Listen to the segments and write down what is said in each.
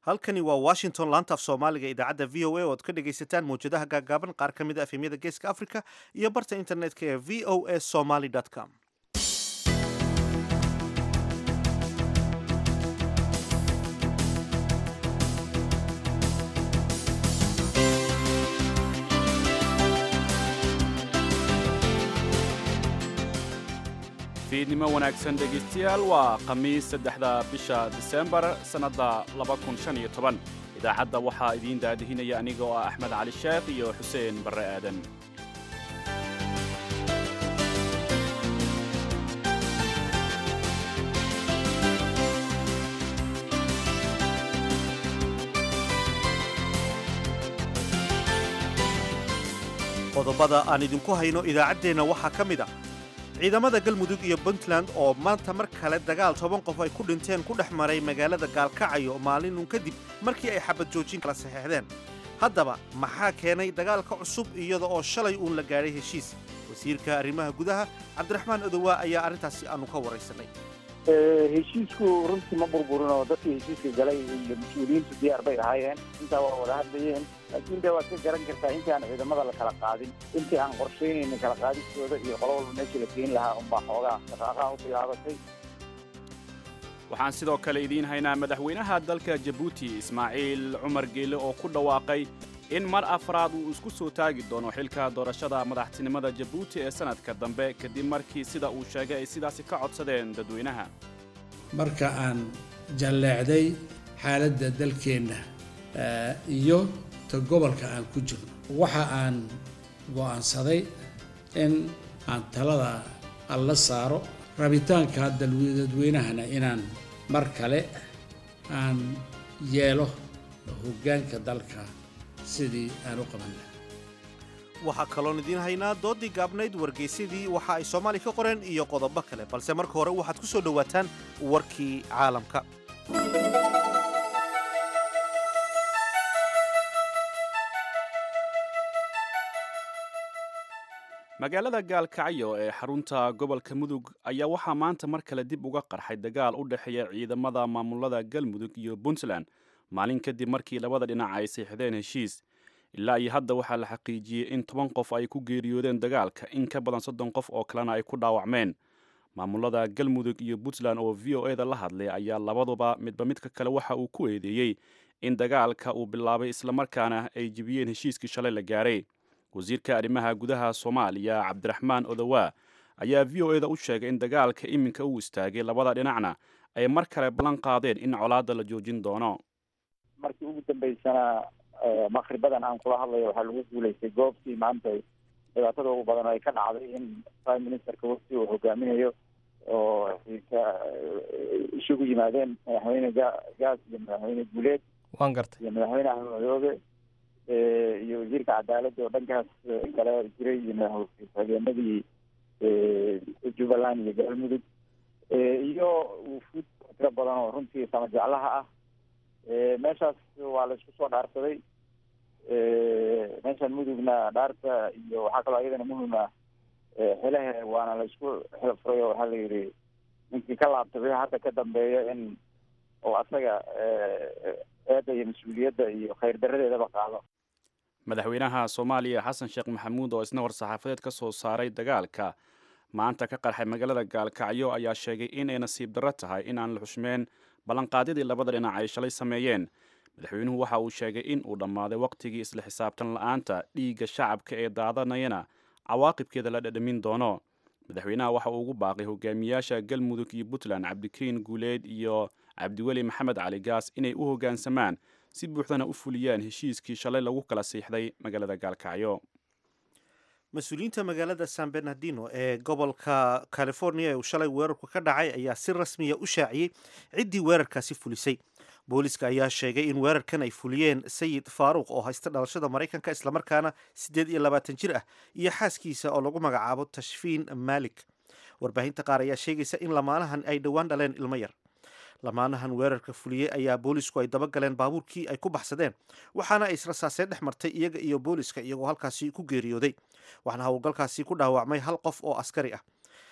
halkani waa washington laanta af soomaaliga idaacadda v o a oo ad ka dhegaysataan mawjadaha gaagaaban qaar ka mid a efemyada geeska africa iyo barta internetka ee v o a somaly com fiidnimo wanaagsan dhegaystayaal waa khamiis saddexda bisha disembar sannadda idaacadda waxaa idiin daadihinaya aniga oo ah axmed cali sheekh iyo xuseen barre aadan qodobada aan idinku hayno idaacaddeenna waxaa ka mid a ciidamada galmudug iyo puntland oo maanta mar kale dagaal toban qof ay ku dhinteen ku dhex maray magaalada gaalkacayo maalinun kadib markii ay xabad joojin kala saxeexdeen haddaba maxaa keenay dagaalka cusub iyada oo shalay uun la gaadhay heshiis wasiirka arrimaha gudaha cabdiraxmaan odowaa ayaa arrintaasi aanu ka waraysanay heshiisku runtii ma burburin oo dadkii heshiiska galay iyo mas-uuliyiintu diyaar bay ahaayeen intaa waa wada hadlayeen laakiin de waad ka garan kartaa intii aan ciidamada la kala qaadin intii aan qorshaynaynin kala qaadistooda iyo qolo walba meeshii la keeni lahaa unbaa xoogaa shaqaaqaha u bilaabatay waxaan sidoo kale idiin haynaa madaxweynaha dalka jabuuti ismaaciil cumar geele oo ku dhawaaqay in mar afraad uu isku soo taagi doono xilka doorashada madaxtinimada jabuuti ee sannadka dambe kadib markii sida uu sheegay ay sidaasi ka codsadeen dadweynaha marka aan jalleecday xaaladda dalkeenna iyo ta gobolka aan ku jirno waxa aan go'aansaday in aan talada alla saaro rabitaanka dadweynahana inaan mar kale aan yeelo hoggaanka dalka sidii aan u qaban laha waxaa kaloon idiin haynaa dooddii gaabnayd wargeysyadii waxa ay soomaaliya ka qoreen iyo qodobo kale balse marka hore waxaad ku soo dhowaataan warkii caalamka magaalada gaalkacyo ee xarunta gobolka mudug ayaa waxaa maanta mar kale dib uga qarxay dagaal u dhexeeya ciidamada maamulada galmudug iyo puntland maalin kadib markii labada dhinac ay siixdeen heshiis ilaa iyo hadda waxaa la xaqiijiyey in toban qof ay ku geeriyoodeen dagaalka in ka badan soddon qof oo kalena ay ku dhaawacmeen maamulada galmudug iyo puntland oo v o eda la hadlay ayaa labaduba midba midka kale waxa uu ku eedeeyey in dagaalka uu bilaabay islamarkaana ay jebiyeen heshiiskii shalay la gaaray wasiirka arrimaha gudaha soomaaliya cabdiraxmaan odowaa ayaa v o eda u sheegay in dagaalka iminka uu istaagay labada dhinacna ay mar kale ballan qaadeen in colaadda la joojin doono markii ugu dambaysana maqribadan aan kula hadlayo waxaa lagu guulaystay goobtii maanta dhibaatada ugu badan ay ka dhacday in prime ministerka wafti uu hogaaminayo oo isugu yimaadeen madaxweyne gaas iyo madaxweyne guuleed waan gartay iyo madaxweyne axmed madoobe iyo wasiirka cadaaladda oo dhankaas kale jiray iyo madaxhageenadii jubbaland iyo galmudug iyo wufuud tiro badan oo runtii sama jeclaha ah meeshaas waa la isku soo dhaarsaday meeshaan mudugna dhaarta iyo waxaa kaloo iyadana muhima xelahe waana la isku xilfuray oo waxaa la yidhi ninkii ka laabtay wixii hadda ka dambeeya in uu asaga eedda iyo mas-uuliyadda iyo khayr daradeedaba qaado madaxweynaha soomaaliya xasan sheekh maxamuud oo isna war-saxaafadeed ka soo saaray dagaalka maanta ka qarxay magaalada gaalkacyo ayaa sheegay inay nasiib darro tahay in aan la xushmeen ballanqaadyadii labada dhinac ay shalay sameeyeen madaxweynuhu waxa uu sheegay in uu dhammaaday wakhtigii isla xisaabtan la-aanta dhiigga shacabka ee daadanayana cawaaqibkeeda la dhadhamin doono madaxweynaha waxa uu ugu baaqay hogaamiyaasha galmudug iyo puntland cabdikariin guuleed iyo cabdiweli maxamed cali gaas inay u hoggaansamaan si buuxdana u fuliyaan heshiiskii shalay lagu kala siixday magaalada gaalkacyo mas-uuliyiinta magaalada san bernardino ee gobolka california ee uu shalay weerarku ka dhacay ayaa si rasmiya u shaaciyey ciddii weerarkaasi fulisay booliska ayaa sheegay in weerarkan ay fuliyeen sayid faaruuq oo haysta dhalashada maraykanka islamarkaana siddeed iyo labaatan jir ah iyo xaaskiisa oo lagu magacaabo tashfiin malik warbaahinta qaar ayaa sheegaysa in lamaanahan ay dhowaan dhaleen ilmo yar lamaanahan weerarka fuliyey ayaa boolisku ay dabagaleen baabuurkii ay ku baxsadeen waxaana ay israsaaseen dhex martay iyaga iyo booliska iyagoo halkaasi ku geeriyooday waxaana howlgalkaasi ku dhaawacmay hal qof oo askari ah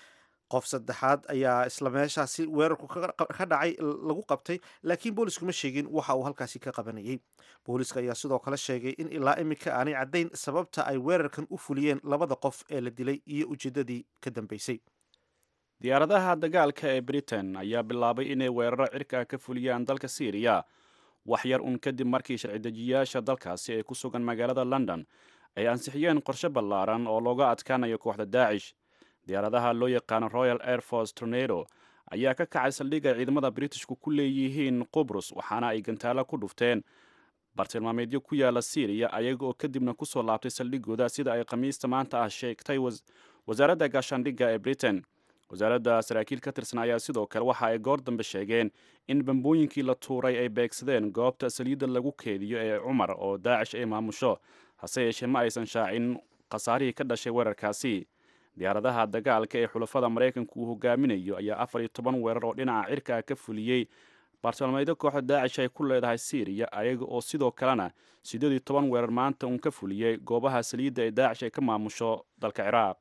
qof saddexaad ayaa isla meeshaasi weerarku ka dhacay lagu qabtay laakiin boolisku ma sheegin waxa uu halkaasi ka qabanayay booliska ayaa sidoo kale sheegay in ilaa iminka aanay caddayn sababta ay weerarkan u fuliyeen labada qof ee la dilay iyo ujeeddadii ka dambeysay diyaaradaha dagaalka ee britain ayaa bilaabay inay weeraro cirka ka fuliyaan dalka syriya wax yar un kadib markii sharci-dejiyaasha dalkaasi ee ku sugan magaalada london ay ansixiyeen qorshe ballaaran oo looga adkaanayo kooxda daacish diyaaradaha loo yaqaano royal air force tornado ayaa ka kacay saldhigga ciidamada britishku ku leeyihiin qubrus waxaana ay gantaalo ku dhufteen bartilmaameedyo ku yaala syriya ayaga oo kadibna kusoo laabtay saldhigooda sida ay khamiista maanta ah sheegtay wasaaradda gaashaandhigga ee britain wasaaradda saraakiil ka tirsan ayaa sidoo kale waxa ay goor dambe sheegeen in bambooyinkii la tuuray ay beegsadeen goobta saliidda lagu keediyo ee cumar oo daacish ay maamusho hase yeeshee ma aysan shaacin khasaarihii ka dhashay weerarkaasi diyaaradaha dagaalka ee xulafada maraykanku uu hogaaminayo ayaa afar iyo toban weerar oo dhinaca cirka ka fuliyey bartilmaameedyo kooxda daacish ay ku leedahay syriya ayaga oo sidoo kalena siddeed iyo toban weerar maanta uun ka fuliyey goobaha saliidda ee daacish ay ka maamusho dalka ciraaq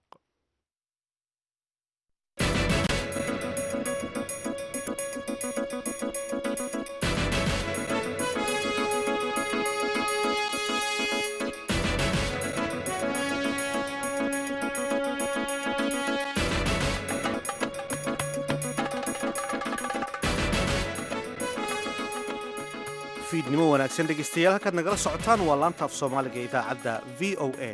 fiidnimo wanaagsan dhegeystayaal halkaad nagala socotaan waa laanta af soomaaliga idaacadda v o a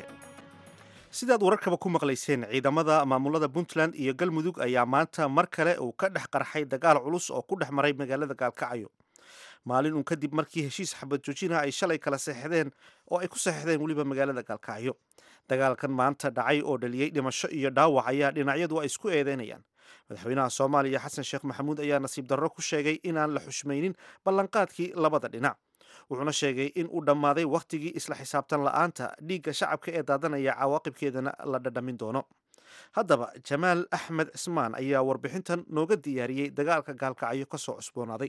sidaad wararkaba ku maqlayseen ciidamada maamulada puntland iyo galmudug ayaa maanta mar kale uu ka dhex qarxay dagaal culus oo ku dhex maray magaalada gaalkacyo maalin uun kadib markii heshiis xabad joojina ay shalay kala seexdeen oo ay ku seexdeen weliba magaalada gaalkacyo dagaalkan maanta dhacay oo dhaliyey dhimasho iyo dhaawac ayaa dhinacyadu ay isku eedeynayaan madaxweynaha soomaaliya xasan sheekh maxamuud ayaa nasiib darro ku sheegay inaan la xushmaynin ballanqaadkii labada dhinac wuxuuna sheegay in uu dhammaaday wakhtigii isla xisaabtan la'aanta dhiigga shacabka ee daadanaya cawaaqibkeedana la dhadhamin doono haddaba jamaal axmed cismaan ayaa warbixintan nooga diyaariyey dagaalka gaalkacyo ka soo cusboonaaday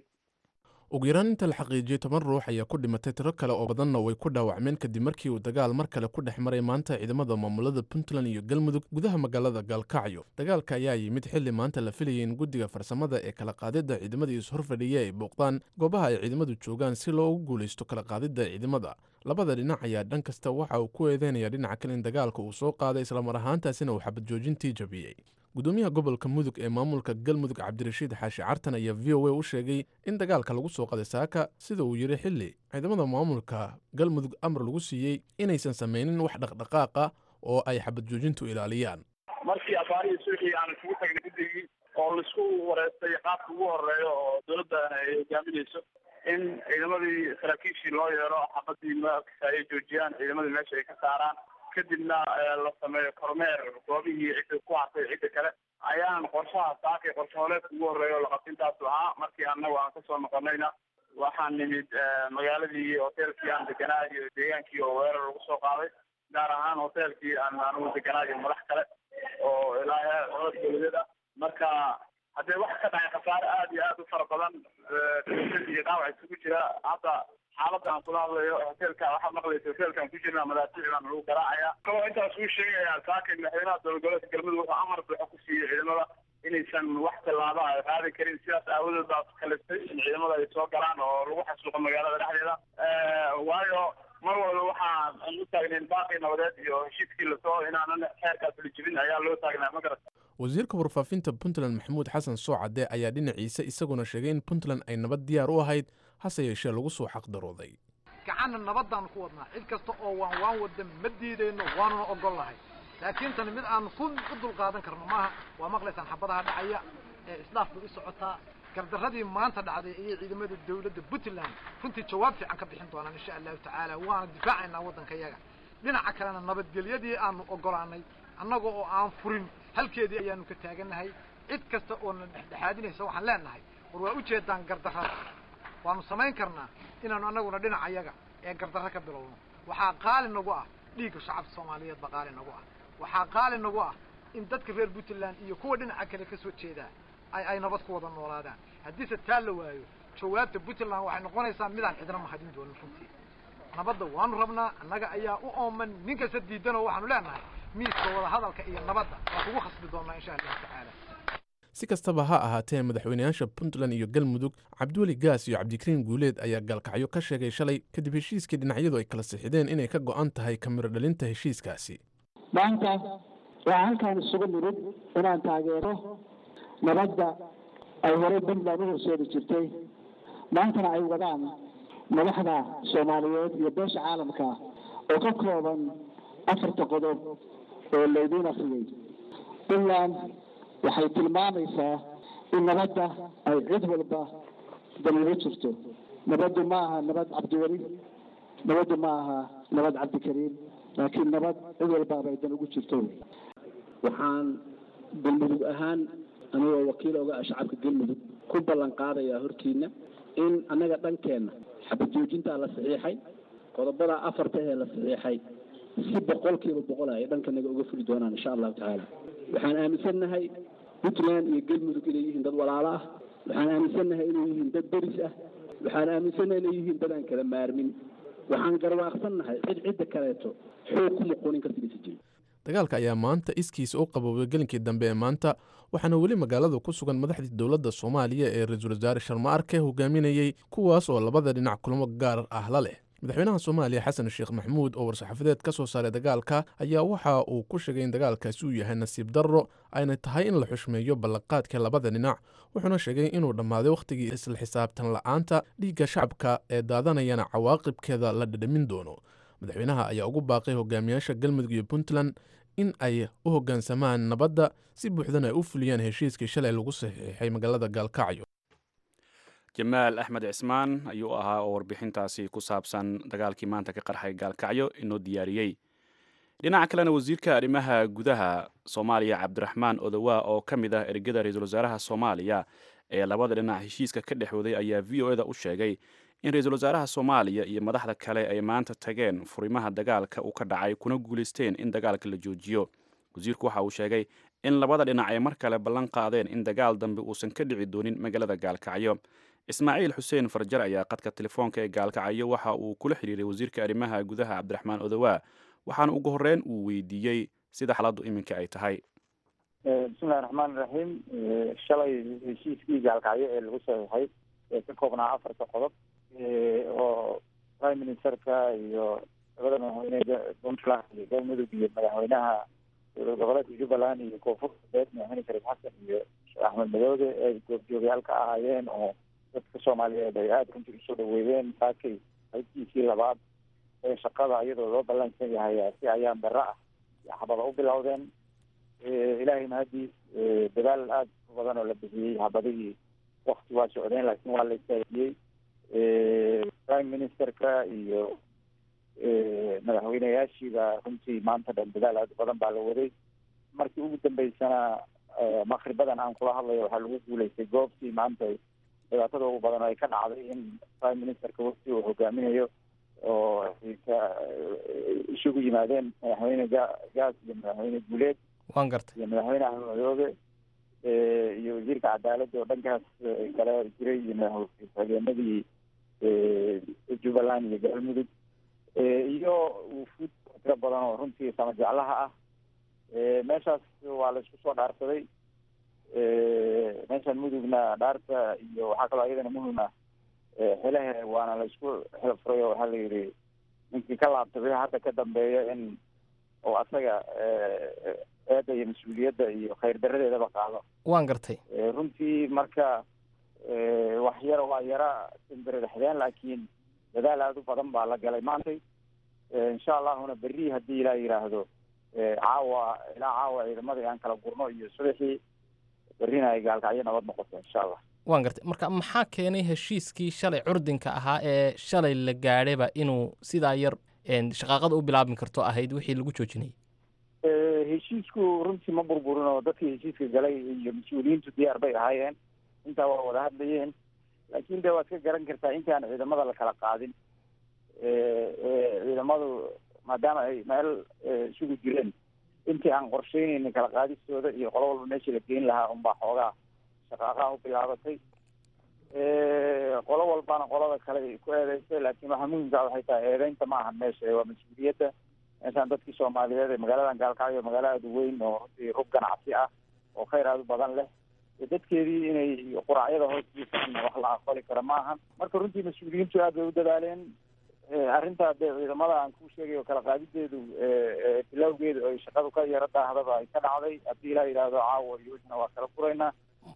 ugu yaraan inta la xaqiijiyey toban ruux ayaa ku dhimatay tiro kale oo badanna way ku dhaawacmeen kadib markii uu dagaal mar kale ku dhex maray maanta ciidamada maamulada puntland iyo galmudug gudaha magaalada gaalkacyo dagaalka ayaa yimid xilli maanta la filayay in guddiga farsamada ee kala qaadidda ciidamada is-horfadhiya ay booqdaan goobaha ay ciidamadu joogaan si loogu guulaysto kala qaadidda ciidamada labada dhinac ayaa dhan kasta waxa uu ku eedeynaya dhinaca kale in dagaalka uu soo qaaday islamar ahaantaasina uu xabad joojintii jabiyey gudoomiyaha gobolka mudug ee maamulka galmudug cabdirashiid xaashi cartan ayaa v o a u sheegay in dagaalka lagu soo qaday saaka sida uu yidhi xilli ciidamada maamulka galmudug amar lagu siiyey inaysan samaynin wax dhaqdhaqaaqa oo ay xabad joojintu ilaaliyaan markii afaarihii suuxii aan isugu tagnay guddigii oo laisku wareystay qaabka ugu horeeya oo dowladda ay hogaaminayso in ciidamadii saraakiishii loo yeero xabadii markasa ay joojiyaan ciidamadii meesha ay ka saaraan kadibna la sameeyo kormeer goobihii cidda ku hartay cidda kale ayaan qorshaha saakay qorshe holeedka ugu horeeya oo laqabtintaasu ahaa markii annagu aan kasoo noqonayna waxaan nimid magaaladii hoteelkii aan deganaa iyo deegaankii oo weerar lagu soo qaaday gaar ahaan hoteelkii aan anugu deganaa iyo madax kale oo ilaa heer codod dowladeed ah marka haddee waxa ka dhacay khasaare aada iyo aada u fara badan iyo dhaawac isugu jira hadda xaaladda aan kula hadlayo hoteelka waxaad maqlaysa hoteelkaan ku jirna madaafiic baan lagu garaacaya kaloo intaas uu sheegayaa saakay madaxweynaha dowlad goboleedka galmudug wuxuu amar buuxa ku siiyey ciidamada inaysan wax tallaaba ay qaadi karin sidaas aawadeed baa kalistay in ciidamada ay soo galaan oo lagu xasuuqo magaalada dhexdeeda waayo mar walba waxaan u taagnayn baaqii nabadeed iyo heshiiskii lasoo inaanan xeerkaas la jibin ayaa loo taagnaa ma garata wasiirka warfaafinta puntland maxamuud xasan soocade ayaa dhinaciisa isaguna sheegay in puntland ay nabad diyaar u ahayd hase yeeshee lagu soo xaqdarooday gacanna nabaddaanu ku wadnaa cid kasta oo waan waan wadda ma diidayno waanuna ogol lahay laakiin tani mid aan ku u dulqaadan karno maaha waa maqlaysaan xabadaha dhacaya ee islaaf bay u socotaa gardarradii maanta dhacday ayay ciidamada dawladda puntland runtii jawaab fiican ka bixin doonaan insha allahu tacaala waana difaacaynaa waddanka yaga dhinaca kalena nabadgelyadii aanu ogolaanay annaga oo aan furin halkeedii ayaanu ka taagannahay cid kasta oo na dhexdhexaadinaysa waxaan leenahay war waa ujeedaan gardarrada waanu samayn karnaa inaanu annaguna dhinaca yaga ee gardarro ka bilowno waxaa qaali nagu ah dhiigga shacabka soomaaliyeed baa qaali nagu ah waxaa qaali nagu ah in dadka reer puntland iyo kuwa dhinaca kale ka soo jeedaa ay ay nabad ku wada noolaadaan haddiise taa la waayo jawaabta puntland waxay noqonaysaa midaan cidna mahadin doonin runtii nabadda waanu rabnaa annaga ayaa u ooman nin kasta diidanoo waxaanu leenahay miiska wada hadalka iyo nabadda waa kugu khasbi doonaa insha allahu tacaala si kastaba ha ahaatee madaxweynayaasha puntland iyo galmudug cabdiweli gaas iyo cabdikariin guuleed ayaa gaalkacyo ka sheegay shalay kadib heshiiskii dhinacyadu ay kala sixideen inay ka go'an tahay kamiro dhalinta heshiiskaasi maanta waa halkaan isugu nimid inaan taageero nabadda ay horey puntland u horseedi jirtay maantana ay wadaan madaxda soomaaliyeed iyo beesha caalamka oo ka kooban afarta qodob oo laydiin akriyey puntland waxay tilmaamaysaa in nabadda ay cid walba daliilo jirto nabaddu ma aha nabad cabdiweli nabaddu ma aha nabad cabdikariim laakiin nabad cid walbaaba ay dan ugu jirto waxaan galmudug ahaan anigoo wakiil oga ah shacabka galmudug ku ballan qaadayaa hortiina in annaga dhankeenna xabad joojintaa la saxiixay qodobada afarta ee la saxiixay si boqolkiiba boqol ay dhankanaga uga fuli doonaan insha allahu tacaala waxaan aaminsannahay puntland iyo galmudug inay yihiin dad walaalo ah waxaan aaminsannahay inay yihiin dad deris ah waxaan aaminsannahay inay yihiin dad aan kala maarmin waxaan garwaaqsannahay cid cidda kaleeto xoog ku muquunin ka sigisi jirin dagaalka ayaa maanta iskiisa u qaboobay gelinkii dambe ee maanta waxaana weli magaalada ku sugan madaxdii dowladda soomaaliya ee ra-iisul wasaare sharma arke hogaaminayey kuwaas oo labada dhinac kulamo gaar ah la leh madaxweynaha soomaaliya xasan sheekh maxamuud oo war-saxaafadeed ka soo saaray dagaalka ayaa waxa uu ku sheegay in dagaalkaasi uu yahay nasiib darro ayna tahay in la xushmeeyo ballanqaadka labada dhinac wuxuuna sheegay inuu dhammaaday wakhtigii isla xisaabtan la'aanta dhiigga shacabka ee daadanayana cawaaqibkeeda la dhadhamin doono madaxweynaha ayaa ugu baaqay hogaamiyaasha galmudug iyo puntland in ay u hoggaansamaan nabadda si buuxdana ay u fuliyaan heshiiskii shalay lagu saxiixay magaalada gaalkacyo jamaal axmed cismaan ayuu ahaa oo warbixintaasi ku saabsan dagaalkii maanta ka qarxay gaalkacyo inoo diyaariyey dhinaca kalena wasiirka arrimaha gudaha soomaaliya cabdiraxmaan odowaa oo ka mid ah ergada ra-iisul wasaaraha soomaaliya ee labada dhinac heshiiska ka dhexwooday ayaa v o eda u sheegay in ra-iisul wasaaraha soomaaliya iyo madaxda kale ay maanta tageen furimaha dagaalka uu ka dhacay kuna guulaysteen in dagaalka la joojiyo wasiirku waxa uu sheegay in labada dhinac ay mar kale ballan qaadeen in dagaal dambe uusan ka dhici doonin magaalada gaalkacyo ismaaciil xuseen farjar ayaa qadka telefoonka ee gaalkacyo waxa uu kula xiriiray wasiirka arrimaha gudaha cabdiraxmaan odowaa waxaana ugu horreyn uu weydiiyey sida xaaladdu iminka ay tahay bismillahi raxmaan raxiim shalay heshiiskii gaalkacyo ee lagu saxiixay ee ka koobnaa afarta qodob oo prime ministerka iyo labada madaxweyne puntland iyo galmudug iyo madaxweynaha dowlad goboleedka jubbaland iyo koonfur galbeed madaxweyne shariif xasan iyo sheekh axmed madoobe ay goobjoogyaal ka ahaayeen oo dadka soomaaliyeed ay aada runtii usoo dhaweeyeen saakay halkiisii labaad ee shaqada iyadoo loo ballansan yahay si ayaan darro ah xabada u bilowdeen ilaahay mahadiis dadaal aada u badan oo la bixiyey xabadihii wakti waa socdeen laakiin waa la istaajiyey prime ministerka iyo madaxweyneyaashiiba runtii maanta dhan dadaal aada u badan baa la waday markii ugu dambeysana makribadan aan kula hadlayo waxaa lagu guulaystay goobtii maanta dhibaatada ugu badan oo ay ka dhacday in prime ministerka wafti uu hogaaminayo oo ay ka isugu yimaadeen madaxweyne ga gaas iyo madaxweyne guuleed waan gartay iyo madaxweyne axmed madoobe iyo wasiirka cadaaladda oo dhankaas kale jiray iyo madaxhageenadii jubbaland iyo galmudug iyo wufuud tiro badan oo runtii sama jeclaha ah meeshaas waa la isku soo dhaarsaday meeshan mudugna dhaarta iyo waxaa kaloo iyadana muhima xelahe waana la isku xel furay oo waxaa la yidhi ninkii ka laabtabay hadda ka dambeeya in oo asaga eedda iyo mas-uuliyadda iyo khayr daradeedaba qaado waan gartay runtii marka wax yara waa yara simbiridhaxdeen laakiin dadaal aada u badan baa la galay maantay insha allahuna berri haddii ilaa yidhaahdo caawa ilaa caawa ciidamadii aan kala gurno iyo subaxii berrina ay gaalkacyo nabad noqoto insha allah waan gartay marka maxaa keenay heshiiskii shalay curdinka ahaa ee shalay la gaadhayba inuu sidaa yar shaqaaqada u bilaabmi karto ahayd wixii lagu joojinayay heshiisku runtii ma burburin oo dadkii heshiiska galay iyo mas-uuliyiintu diyaar bay ahaayeen intaa waa wada hadlayeen laakiin de waad ka garan kartaa intaan ciidamada la kala qaadin ciidamadu maadaama ay meel isugu jireen intii aan qorsheynaynin kala qaadistooda iyo qolo walba meeshii la geyn lahaa unbaa xoogaa shaqaaqaha u bilaabatay qolo walbana qolada kale ay ku eedeysay laakiin waxaa muhimkaa waxay tahay eedeynta ma ahan meesha waa mas-uuliyadda meeshaan dadkii soomaaliyeed ee magaaladan gaalkacyo magaalo aada u weyn oo runtii rub ganacsi ah oo khayr aada u badan leh dadkeedii inay quraacyada hoos jiifaan wax la aqbali kara maahan marka runtii mas-uuliyiintu aad bay u dadaaleen arrintaa dee ciidamada aan kuu sheegay oo kala qaadideedu bilowgeedu ay shaqadu ka yaro daahdaba ay ka dhacday haddii ilaa yidhaahdo caawa iyo wixna waa kala furaynaa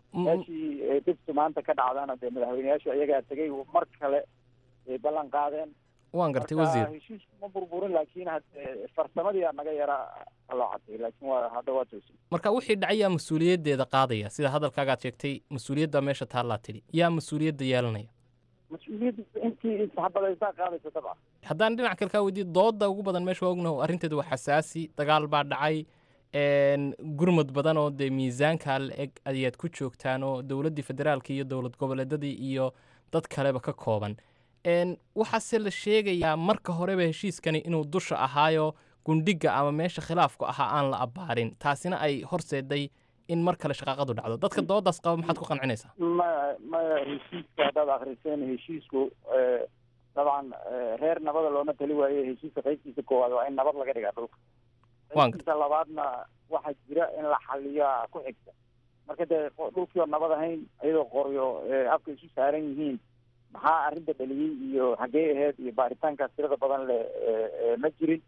meeshii dibtu maanta ka dhacdana dee madaxweyneyaashu ayagaa tegay mar kale ay ballan qaadeen waan gartay marka wasiir heshiisku ma burburin laakiin hadde farsamadii aa naga yara qalloocatay laakiin waa hadda waa toosin marka wixii dhacay yaa mas-uuliyaddeeda qaadaya sida hadalkaagaad sheegtay mas-uuliyadda meesha taallaa tidhi yaa mas-uuliyadda yeelanaya mas-uuliyadda intii isxabadaysaa qaadaysa dabcan haddaan dhinac kale kaa weydiiyo dooda ugu badan meesha waa ognaho arrinteedu waa xasaasi dagaal baa dhacay een, gurmud badan oo dee miisaanka la eg ayaad ku joogtaan oo dowladdii federaalka iyo dowlad goboleedadii iyo dad kaleba ka kooban een, waxaase la sheegayaa marka horeba heshiiskani inuu dusha ahaayo gundhiga ama meesha khilaafku ahaa aan la abbaarin taasina ay horseeday in mar kale shaqaaqadu dhacdo dadka doodaas qaba maxaad ku qancinaysaa maya maya heshiiska haddaad akriseen heshiisku eh, dabcan eh, reer nabada looma tali waaye heshiiska qaybtiisa koowaad waa in nabad laga dhigaa dhulka Waan qaybtiisa labaadna waxaa jira in la xaliyaa ku xigta marka dee qo- dhulkii oo nabad ahayn iyadoo qoryo eh, afka isu saaran yihiin maxaa arrinta dhaliyey iyo xaggee aheyd iyo baaritaankaas tirada badan le eh, eh, ma jirin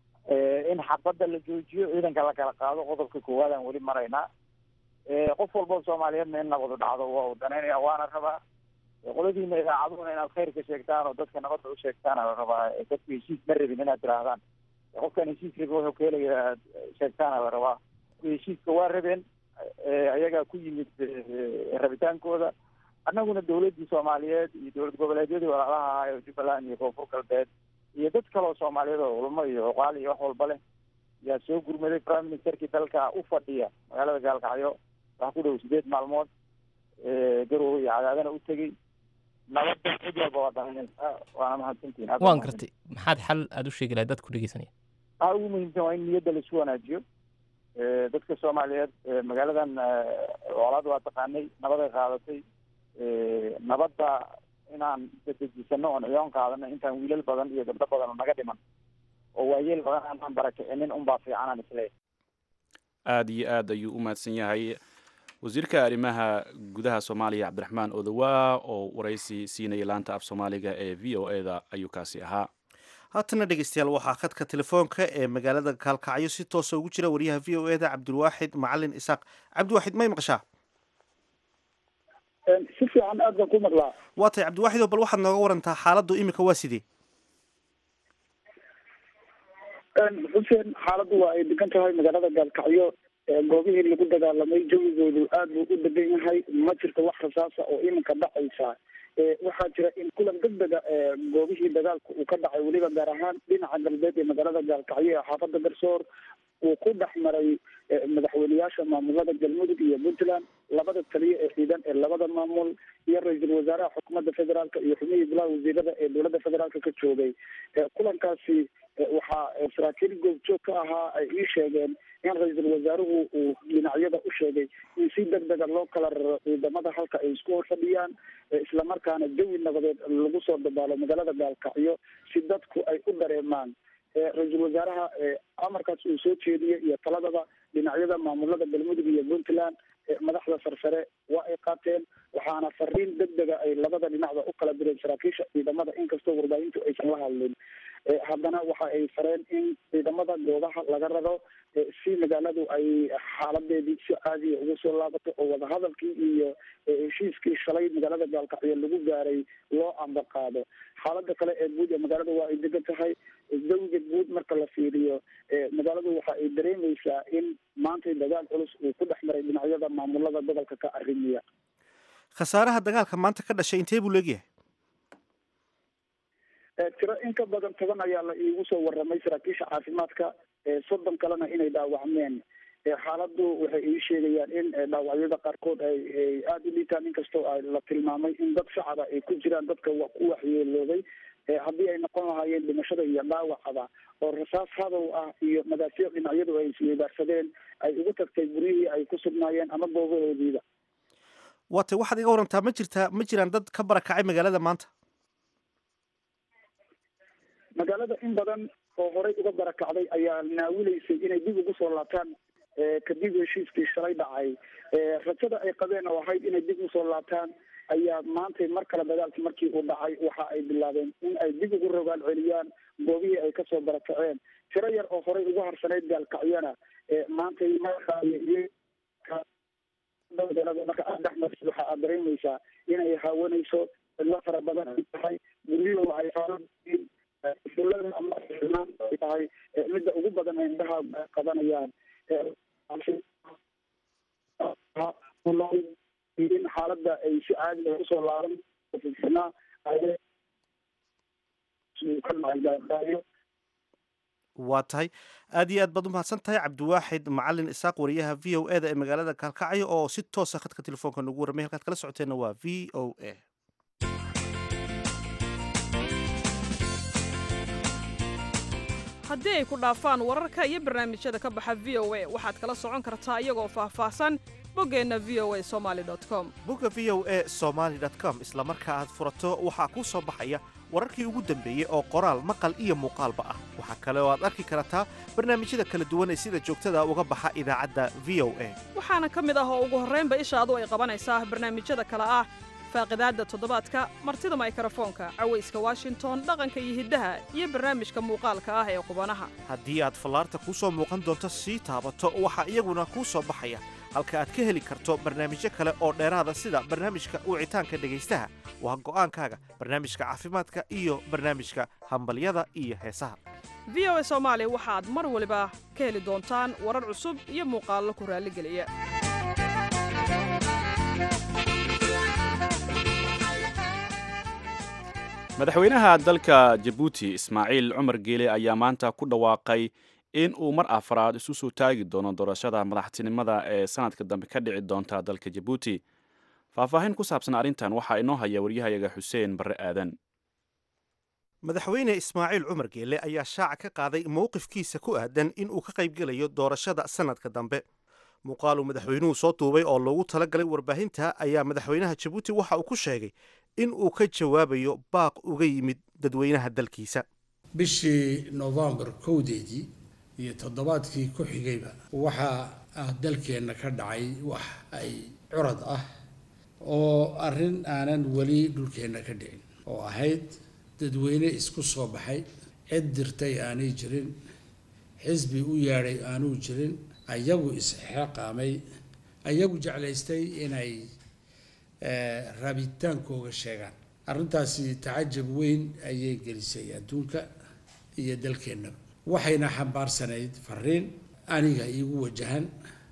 Eh, in xabadda la joojiyo ciidanka la kala qaado qodobka koowaad aan weli maraynaa Eh, qof walba oo soomaaliyeedna in nabadu dhacdo waa uu danaynaya waana rabaa Eh, qoladiina idaacaduhuna inaad khayrka sheegtaan oo dadka nabadda u sheegtaana la rabaa Eh, dadku heshiis ma rabin inaad tirahdaan Eh, qofkan heshiis rabi wuxuu ka helaya aad sheegtaana la rabaa heshiiska waa rabeen Eh, ayagaa ku yimid eh, rabitaankooda annaguna dowladdii soomaaliyeed iyo dowlad goboleedyadii walaalaha ahaa ee jubbaland iyo koonfur galbeed iyo dad kale oo soomaaliyeed oo culamo iyo oqaal iyo wax walba leh yaa soo gurmaday prime ministerkii dalka u fadhiya magaalada gaalkacyo wax ku dhow sideed maalmood eh, garowe iyo cadaadana u tegey nabadda cid walba waa daranaysaa waana mahadsantihin aad waan baa gartay maxaad xal aad u sheegi lahayd dadka ku dhegeysanaya waxaa ugu muhiimsan waa in niyadda laisu wanaajiyo Eh, dadka soomaaliyeed eh, magaaladan eh, colaad waa taqaanay nabaday qaadatay Eh, nabadda inaan dadejisano oon ciyoon qaadano intaan wiilal badan iyo gabdho badan oo naga dhiman oo waayeel badan aanaan barakicinin unbaa fiicanaan isleeyahay aada iyo aad ayuu u mahadsan yahay wasiirka arrimaha gudaha soomaaliya cabdiraxmaan odowaa oo waraysi siinaya laanta af soomaaliga ee v o e da ayuu kaasi ahaa haatana dhegeystayaal waxaa khadka telefoonka ee magaalada kaalkacyo si toosa ugu jira wariyaha v o e da cabdulwaaxid macalin isaaq cabdiwaaxid may maqashaa si fiican aad baan ku maqlaa waa tahay cabdiwaaxid oo bal waxaad nooga warantaa xaaladdu imika waa sidee xuseen xaaladdu waa ay degan tahay magaalada gaalkacyo ee goobihii lagu dagaalamay jawigoodu aad buu u degan yahay ma jirto wax rasaasa oo iminka dhacaysa ee waxaa jira in kulan degdega ee goobihii dagaalku uu ka dhacay weliba gaar ahaan dhinaca galbeed ee magaalada gaalkacyo ee xaafada garsoor uu ku dhex maray eh, madaxweyneyaasha maamulada galmudug iyo puntland labada taliye ee ciidan ee labada maamul iyo ra-iisul wasaaraha xukuumadda federaalka iyo xubnihii golaha wasiirada ee dowladda federaalka ka joogay Eh, kulankaasi eh, waxaa eh, saraakiil goobjoog ka ahaa ay ii sheegeen in ra-iisul wasaaruhu uu dhinacyada u sheegay in si degdega loo kala raro ciidamada halka ay isku hor fadhiyaan eh, islamarkaana jawi nabadeed lagu soo dabaalo magaalada gaalkacyo si dadku ay u dareemaan Eh, ra-iisul wasaaraha eh, amarkaas uu soo jeediyey iyo taladaba dhinacyada maamulada galmudug iyo puntland eh, madaxda sarsare waa ay qaateen waxaana fariin degdega ay labada dhinacba u kala direen saraakiisha ciidamada inkastoo warbaahintu aysan la hadlin Eh, haddana waxa ay fareen in ciidamada goobaha laga raro eh, si magaaladu ay xaaladeedii si caadiya ugu soo laabato oo wadahadalkii iyo eh, heshiiskii shalay magaalada gaalkacyo lagu gaaray loo amba qaado xaalada kale ee guud ee magaalada waa ay degan tahay jawiga guud marka la fiiriyo eh, magaaladu waxa ay dareemeysaa in maantay dagaal culus uu ku dhex maray dhinacyada maamulada gobolka ka arrimiya khasaaraha dagaalka maanta ka dhashay intee buu leegyahay Eh, tiro in ka badan toban ayaa la iigu soo waramay saraakiisha caafimaadka eh, soddon kalena inay dhaawacmeen Eh, xaaladdu waxay ii sheegayaan in eh, dhaawacyada qaarkood ay ay aada u liitaan inkastoo ay la tilmaamay in dad shacaba ay ku jiraan dadka wa ku waxyeeloobay Eh, haddii ay noqon lahaayeen dhimashada iyo dhaawacaba oo rasaas hadow ah iyo madaafiic dhinacyadu ay isweydaarsadeen ay ugu tagtay guryihii ay ku sugnaayeen ama goobahoodiiba waa tay waxaad iga warantaa ma jirtaa ma jiraan dad ka barakacay magaalada maanta magaalada in badan oo horey uga barakacday ayaa naawilaysay inay dib ugu soo laabtaan eh, kadib heshiiskii shalay dhacay rajada ay qabeen oo ahayd inay dib usoo laabtaan ayaa maantay mar kale dagaalkii markii uu dhacay waxa ay bilaabeen in ay dib ugu rogaal celiyaan goobihii ay kasoo barakaceen tiro yar oo horey ugu harsanayd gaalkacyana maantay marka marka aad dhex marsid waxa aad dareemaysaa inay haawanayso cidlo fara badan ay tahay guryahu ay faaaiin fulada ama ay tahay midda ugu badan ay indhaha qabanayaan in xaaladda ay si caadi ah usoo laaban fifnaa waa tahay aad iyo aad baad u mahadsan tahay cabdiwaaxid macalin isaaq wariyaha v o e da ee magaalada kaalkacyo oo si toosa khadka telefoonka nagu warramay halkaad kala socoteenna waa v o a haddii ay ku dhaafaan wararka iyo barnaamijyada ka baxa v o a waxaad kala socon kartaa iyagoo faahfaahsan boggeenna v o a somaali com bogga v o e somaali com isla marka aad furato waxaa kuu soo baxaya wararkii ugu dambeeyey oo qoraal maqal iyo muuqaalba ah waxaa kale oo aad arki kartaa barnaamijyada kala duwan ee sida joogtada uga baxa idaacadda v o a waxaana ka mid ah oo ugu horraynba ishaadu ay qabanaysaa barnaamijyada kale ah faaqidaadda toddobaadka martida maykarafoonka cawayska washington dhaqanka iyo hiddaha iyo barnaamijka muuqaalka ah ee qubanaha haddii aad fallaarta kuu soo muuqan doonto sii taabato waxaa iyaguna kuu soo baxaya halka aad ka heli karto barnaamijyo kale oo dheeraada sida barnaamijka wicitaanka dhegaystaha waa go'aankaaga barnaamijka caafimaadka iyo barnaamijka hambalyada iyo heesaha v o a soomaali waxaad mar waliba ka heli doontaan warar cusub iyo muuqaallo ku raalligeliya madaxweynaha dalka jabuuti ismaaciil cumar geele ayaa maanta ku dhawaaqay in uu mar afraad isu soo taagi doono doorashada madaxtinimada ee sanadka dambe ka dhici doonta dalka jabuuti faahfaahin ku saabsan arrintan waxaa inoo haya waryahayaga xuseen barre aadan madaxweyne ismaaciil cumar geele ayaa shaaca ka qaaday mowqifkiisa ku aadan in uu ka qaybgelayo doorashada sanadka dambe muuqaaluu madaxweynuhu soo duubay oo loogu talagalay warbaahinta ayaa madaxweynaha jabuuti waxa uu ku sheegay in uu ka jawaabayo baaq uga yimid dadweynaha dalkiisa bishii novembar kowdeedii iyo toddobaadkii ku xigayba waxaa ah dalkeenna ka dhacay wax ay curad ah oo arrin aanan weli dhulkeenna ka dhicin oo ahayd dadweyne isku soo baxay cid dirtay aanay jirin xisbi u yeedhay aanuu jirin ayagu isxeqaamay ayagu jeclaystay inay raabitaankooga sheegaan arrintaasi tacajab weyn ayay gelisay adduunka iyo dalkeennaba waxayna xambaarsanayd fariin aniga iigu wajahan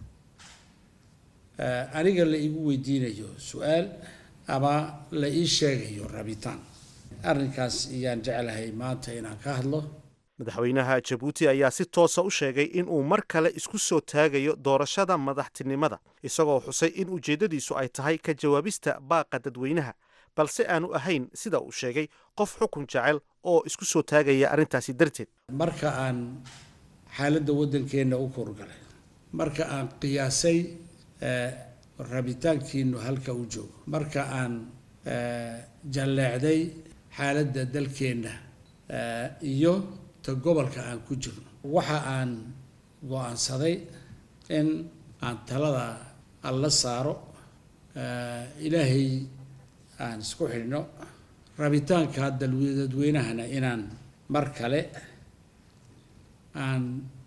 aniga la iigu weydiinayo su-aal ama la ii sheegayo rabitaan arrinkaas ayaan jeclahay maanta inaan ka hadlo madaxweynaha jabuuti ayaa si toosa u sheegay in uu mar kale isku soo taagayo doorashada madaxtinimada isagoo xusay in ujeeddadiisu ay tahay ka jawaabista baaqa dadweynaha balse aanu ahayn sida uu sheegay qof xukun jecel oo isku soo taagaya arrintaasi darteed marka aan xaaladda waddankeenna u korgalay marka aan qiyaasay rabitaankiinu halka u joogo marka aan jalleecday xaaladda dalkeenna iyo ta gobolka aan ku jirno waxa aan go-aansaday in aan talada alla saaro ilaahay aan isku xidhno rabitaanka dadweynahana inaan mar kale aan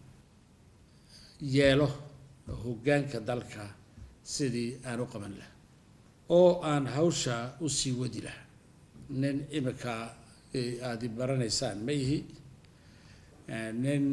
yeelo hoggaanka dalka sidii aan u qaban laha oo aan hawsha usii wadi laha nin imika aada baranaysaan ma ihi nin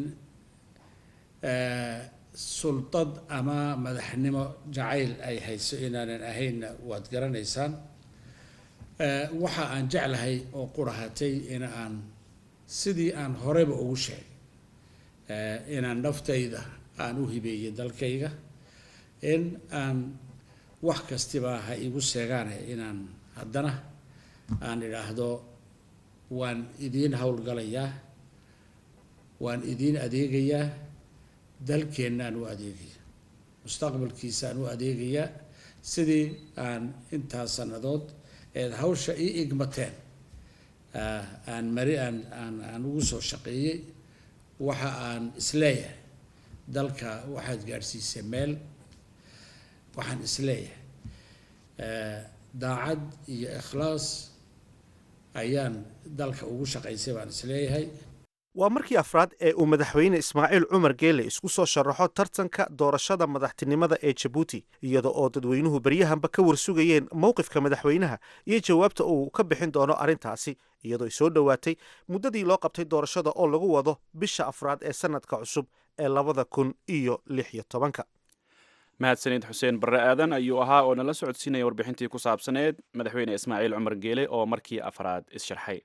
sultad ama madaxnimo jacayl ay hayso inaanan ahaynna waad garanaysaan waxa aan jeclahay oo qurahatay in aan sidii aan horeba ugu sheegay inaan naftayda aan u hibeeyo dalkayga in aan wax kastiba ha igu seegaane inaan haddana aan idhaahdo waan idiin howlgalayaa waan idiin adeegayaa dalkeennaan u adeegaya mustaqbalkiisaan u adeegayaa sidii aan intaas sannadood eed hawsha ii igmateen aan mari aan aan aan ugu soo shaqeeyey waxa aan isleeyahay dalka waxaad gaadhsiisay meel waxaan isleeyahay daacad iyo ikhlaas ayaan dalka ugu shaqaysay baan isleeyahay waa markii afraad ee uu madaxweyne ismaaciil cumar geele isku soo sharaxo tartanka doorashada madaxtinimada ee jabuuti iyada oo dadweynuhu beryahanba ka warsugayeen mowqifka madaxweynaha iyo jawaabta uu ka bixin doono arrintaasi iyadoo ay soo dhowaatay muddadii loo qabtay doorashada oo lagu wado bisha afraad ee sanadka cusub ee labada kun iyo lix iyo tobanka mahadsanid xuseen barre aadan ayuu ahaa oo nala socodsiinaya warbixintii ku saabsaneed madaxweyne ismaaciil cumar geele oo markii afraad is-sharxay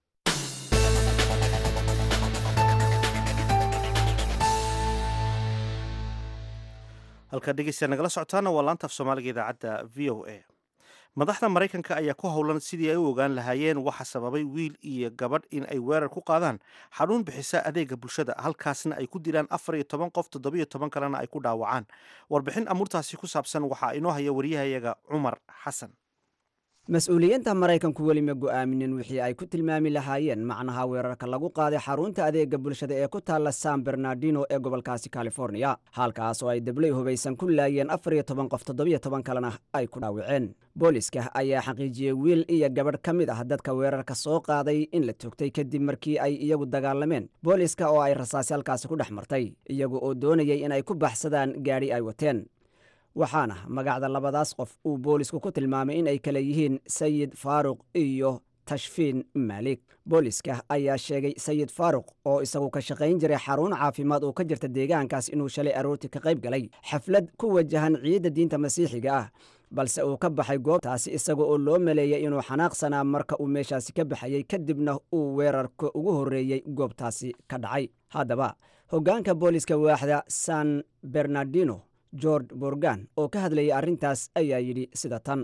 halkaa dhegeystayaa nagala socotaana waa laanta af soomaaliga idaacadda v o a madaxda maraykanka ayaa ku howlan sidii ay u ogaan lahaayeen waxa sababay wiil iyo gabadh in ay weerar ku qaadaan xanuun bixisa adeega bulshada halkaasna ay ku dilaan afar iyo toban qof toddobiyo toban kalena ay ku dhaawacaan warbixin amuurtaasi ku saabsan waxaa inoo haya waryahayaga cumar xasan mas-uuliyiinta maraykanku weli ma go'aaminin wixii ay ku tilmaami lahaayeen macnaha weerarka lagu qaaday xarunta adeega bulshada ee ku taalla san bernardino ee gobolkaasi californiya halkaas oo ay dablay hubaysan ku laayeen afar iyo toban qof toddobiyo toban kalena ay ku dhaawaceen booliska ayaa xaqiijiyey wiil iyo gabadh ka mid ah dadka weerarka soo qaaday in la toogtay kadib markii ay iyagu dagaalameen booliska oo ay rasaasi halkaasi ku dhex martay iyagu oo doonayay inay ku baxsadaan gaadhi ay wateen waxaana magacda labadaas qof uu boolisku ku tilmaamay in ay kale yihiin sayid faaruq iyo tashfiin maalik booliska ayaa sheegay sayid faaruq oo isagu ka shaqayn jiray xarun caafimaad oo ka jirta deegaankaas inuu shalay aroortii ka qayb galay xaflad ku wajahan ciidda diinta masiixiga ah balse uu ka baxay goobtaasi isaga oo loo maleeyay inuu xanaaqsanaa marka uu meeshaasi ka baxayey kadibna uu weerarka ugu horreeyey goobtaasi ka dhacay haddaba hoggaanka booliska waaxda san bernardino george borgan oo ka hadlayay arrintaas ayaa yidhi sida tan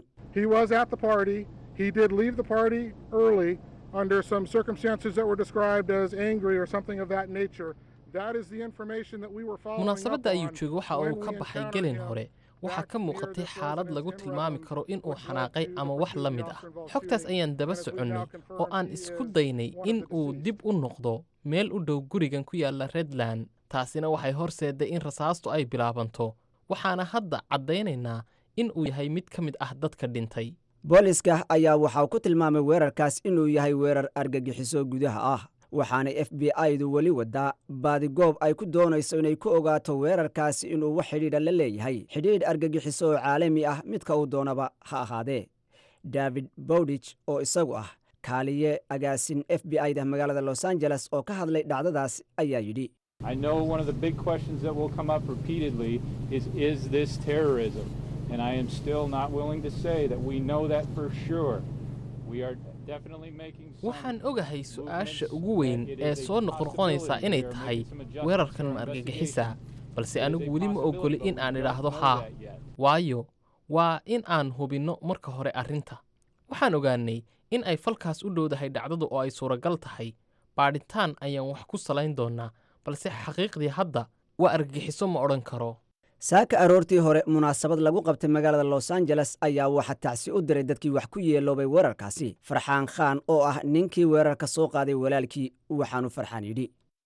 munaasabadda ayuu joogay waxa uu ka baxay gelin hore waxaa ka muuqatay xaalad lagu tilmaami karo inuu xanaaqay ama wax la mid ah xogtaas ayaan daba soconnay oo aan isku daynay in uu dib u noqdo meel u dhow gurigan ku yaalla redland taasina waxay horseedday in rasaastu ay bilaabanto waxaana hadda caddaynaynaa in uu yahay mid ka mid ah dadka dhintay booliska ayaa waxaa ku tilmaamay weerarkaas inuu yahay weerar argagixiso gudaha ah waxaana f b i-du weli wadaa baadigoob ay ku doonayso inay ku ogaato weerarkaasi inuu wax xidhiidha la leeyahay xidhiidh argagixiso oo caalami ah midka uu doonaba ha ahaadee david bowdich oo isagu ah kaaliye agaasin f b i da magaalada los angeles oo ka hadlay dhacdadaas ayaa yidhi I know one of the big questions that will come up repeatedly is Is this terrorism? And I am still not willing to say that we know that for sure. We are definitely making waxaan ogahay su-aasha ugu weyn ee soo noqnoqonaysaa inay tahay weerarkan ma argagixisa balse anigu weli ma ogoli in aan idhaahdo haa waayo waa in aan hubinno marka hore arrinta waxaan ogaanay in ay falkaas u dhowdahay dhacdadu oo ay suuragal tahay baadhitaan ayaan wax ku salayn doonnaa balse xaqiiqdii hadda waa argagixiso ma odhan karo saaka aroortii hore munaasabad lagu qabtay magaalada los angeles ayaa waxaa tacsi u diray dadkii wax ku yeeloobay weerarkaasi farxaan khaan oo ah ninkii weerarka soo qaaday walaalkii waxaanu farxaan yidhi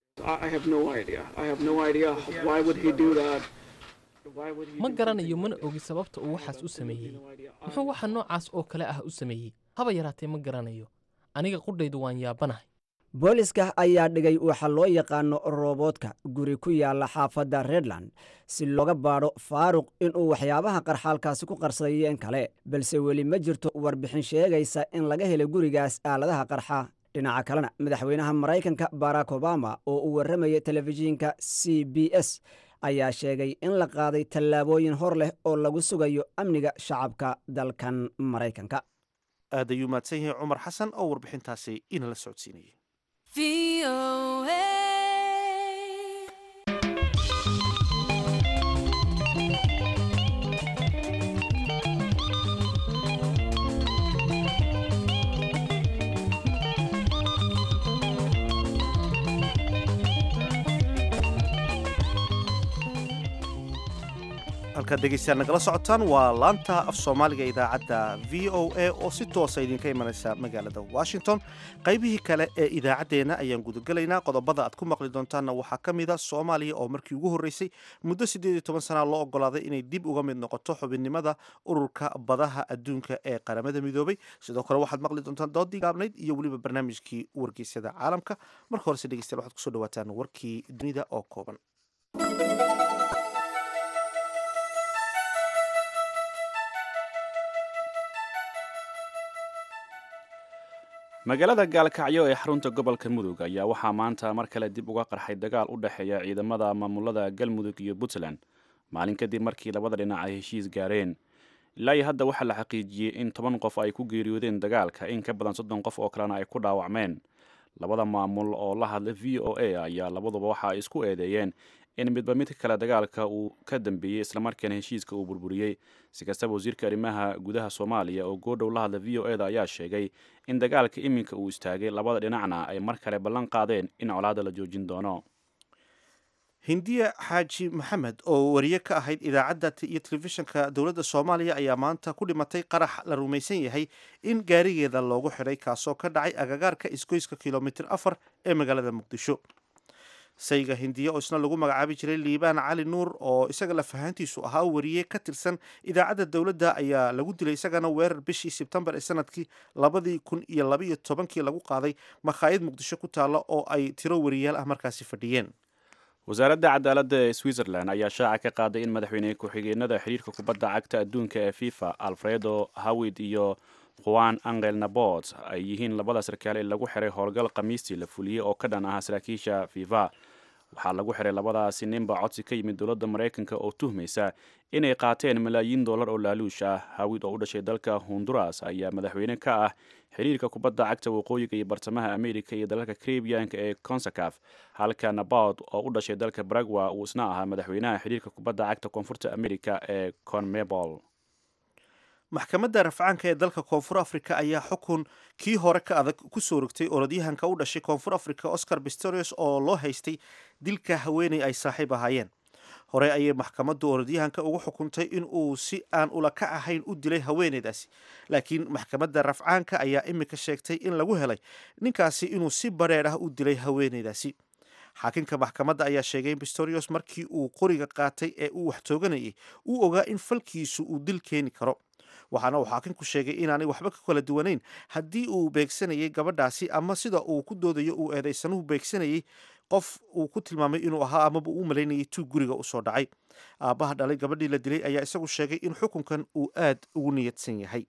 ma garanayo mana ogi sababta uu waxaas u sameeyey muxuu waxa noocaas oo kale ah u sameeyey haba yaraatee ma garanayo aniga qudhaydu waan yaabanahay booliska ayaa dhigay waxa loo yaqaano rooboodka guri ku yaalla xaafadda redland si looga baadho faaruq inuu waxyaabaha qarxaalkaasi ku qarsaday in kale balse weli ma jirto warbixin sheegaysa in laga helay gurigaas aaladaha qarxa dhinaca kalena madaxweynaha maraykanka barack obama oo uu warramayay telefishinka c b s ayaa sheegay in la qaaday tallaabooyin hor leh oo lagu sugayo amniga shacabka dalkan maraykanka aad ayuu mahadsan yahay cumar xasan oo warbixintaasi inala socodsiinayay halkaad dhegeystayaal nagala socotaan waa laanta af soomaaliga idaacadda v o a oo si toosa idinka imanaysa magaalada washington qaybihii kale ee idaacaddeenna ayaan gudagelaynaa qodobada aad ku maqli doontaanna waxaa ka mid a soomaaliya oo markii ugu horreysay muddo siddeed iyo toban sana loo ogolaaday inay dib uga mid noqoto xubinnimada ururka badaha adduunka ee qaramada midoobay sidoo kale waxaad maqli doontaan doodii gaabnayd iyo weliba barnaamijkii wargeysyada caalamka marka horese dhegeystayaal waxaad kusoo dhawaataan warkii dunida oo kooban magaalada gaalkacyo ee xarunta gobolka mudug ayaa waxaa maanta mar kale dib uga qarxay dagaal u dhexeeya ciidamada maamulada galmudug iyo puntland maalin kadib markii labada dhinac ay heshiis gaareen ilaa iyo hadda waxaa la xaqiijiyey in toban qof ay ku geeriyoodeen dagaalka in ka badan soddon qof oo kalena ay ku dhaawacmeen labada maamul oo la hadlay v o a ayaa labaduba waxa ay isku eedeeyeen in midba midka kale dagaalka uu ka dambeeyey islamarkaana heshiiska uu burburiyey si kastaba wasiirka arrimaha gudaha soomaaliya oo goodhow la hadla v o e da ayaa sheegay in dagaalka iminka uu istaagay labada dhinacna ay mar kale ballan qaadeen in colaadda la joojin doono hindiya xaaji maxamed oo wariye ka ahayd idaacadda iyo telefishinka dowladda soomaaliya ayaa maanta ku dhimatay qarax la rumaysan yahay in gaarigeeda loogu xidhay kaasoo ka dhacay agagaarka isgoyska kilomitir afar ee magaalada muqdisho sayga hindiya oo isna lagu magacaabi jiray liibaan cali nuur oo isaga lafahaantiisu ahaa wariye ka tirsan idaacadda dowladda ayaa lagu dilay isagana weerar bishii sebtembar ee sanadkii labadii kun iyo labaiyo tobankii lagu qaaday makhaayad muqdisho ku taalla oo ay tiro wariyaal ah markaasi fadhiyeen wasaaradda cadaaladda ee switzerland ayaa shaaca ka qaaday in madaxweyne ku-xigeenada xiriirka kubadda cagta adduunka ee fifa alfredo hawid iyo juan angel nabot ay yihiin labada sarkaal ee lagu xiray howlgal khamiistii la fuliyey oo ka dhan ahaa saraakiisha fifa waxaa lagu xiray labadaasi ninba codsi ka yimid dowladda maraykanka oo tuhmaysa inay qaateen malaayiin dollar oo laaluush ah hawid oo u dhashay dalka honduras ayaa madaxweyne ka ah xiriirka kubadda cagta waqooyiga iyo bartamaha america iyo dalalka caribianka ee consacaf halka nabot oo u dhashay dalka baragwa uu isna ahaa madaxweynaha xiriirka kubadda cagta koonfurta america ee conmebol maxkamadda rafcaanka ee dalka koonfur africa ayaa xukun kii hore ka adag ku soo rogtay orodyahanka u dhashay koonfur africa oscar pistorius oo loo haystay dilka haweeney ay saaxiib ahaayeen hore ayay maxkamaddu orodyahanka ugu xukuntay in uu si aan ulaka ahayn u dilay haweeneydaasi laakiin maxkamadda rafcaanka ayaa imika sheegtay in lagu helay ninkaasi inuu si bareer ah u dilay haweeneydaasi xaakinka maxkamadda ayaa sheegay in pistorius markii uu qoriga qaatay ee uu wax tooganayay uu ogaa in falkiisu uu dil keeni karo waxaana uu xaakinku sheegay inaanay waxba ka kala duwanayn haddii uu beegsanayay gabadhaasi ama sida uu ku doodayo uu eedaysanuhu beegsanayay qof uu ku tilmaamay inuu ahaa amaba uu malaynayay tuug guriga usoo dhacay aabbaha dhalay gabadhii la dilay ayaa isagu sheegay in xukunkan uu aad ugu niyadsan yahay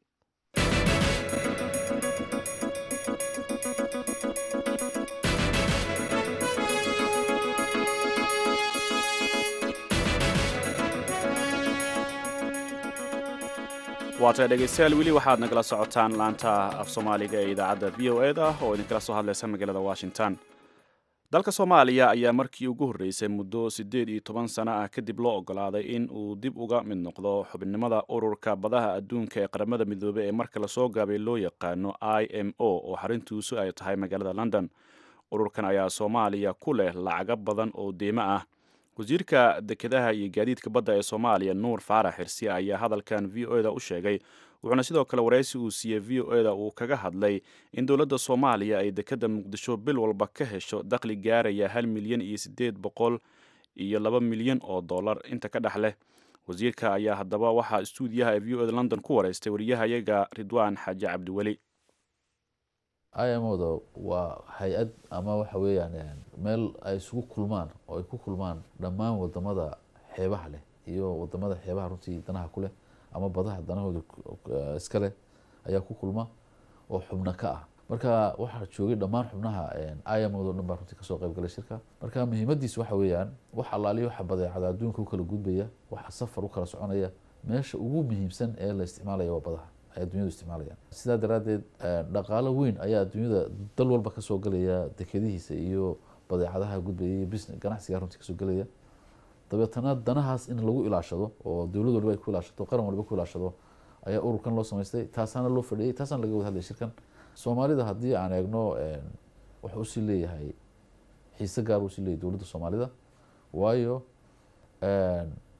waatay dhegaystayaal weli waxaad nagala socotaan laanta af soomaaliga ee idaacadda v o eda oo idinkala soo hadlaysa magaalada washington dalka soomaaliya ayaa markii ugu horreysay muddo siddeed iyo toban sano ah kadib loo ogolaaday in uu dib uga mid noqdo xubinimada ururka badaha adduunka ee qaramada midoobey ee marka lasoo gaabay loo yaqaano i m o oo xaruntiisu ay tahay magaalada london ururkan ayaa soomaaliya ku leh lacago badan oo deymo ah wasiirka dekedaha iyo gaadiidka badda ee soomaaliya nuur faarax xirsi ayaa hadalkan v o eda u sheegay wuxuuna sidoo kale waraysi uu siiyey v o eda uu kaga hadlay in dowladda soomaaliya ay dekeda muqdisho bil walba ka hesho dakhli gaaraya hal milyan iyo siddeed boqol iyo laba milyan oo dollar inta ka dhex leh wasiirka ayaa haddaba waxaa istuudiyaha ee v o eda london ku waraystay wariyahayaga ridwaan xaaji cabdiweli imoda waa hay-ad ama waxa weeyaan meel ay isugu kulmaan oo ay ku kulmaan dhammaan wadamada xeebaha leh iyo wadamada xeebaha runtii danaha ku leh ama badaha danahooda iska leh ayaa ku kulma oo xubno ka ah marka waxaa joogay dhammaan xubnaha imod o dhan baa runtii kasoo qayb galay shirka marka muhiimadiis waxa weeyaan wax allaaliyo waxa badeecada adduunka u kala gudbaya waxa safar u kala soconaya meesha ugu muhiimsan ee la isticmaalaya waa badaha ay addunyadu isticmaalayaan sidaa daraaddeed dhaqaalo weyn ayaa adduunyada dal walba kasoo galaya dekedihiisa iyo badeecadaha gudbaya iyo business ganacsiga runtii kasoo gelaya dabeetana danahaas in lagu ilaashado oo dowlad waliba ay ku ilaashato qaran waliba ku ilaashado ayaa ururkan loo samaystay taasaana loo fadhiyey taasana laga wada hadlaya shirkan soomaalida haddii aan eegno wuxuu usii leeyahay xiise gaar usii leeyahay dowladda soomaalida waayo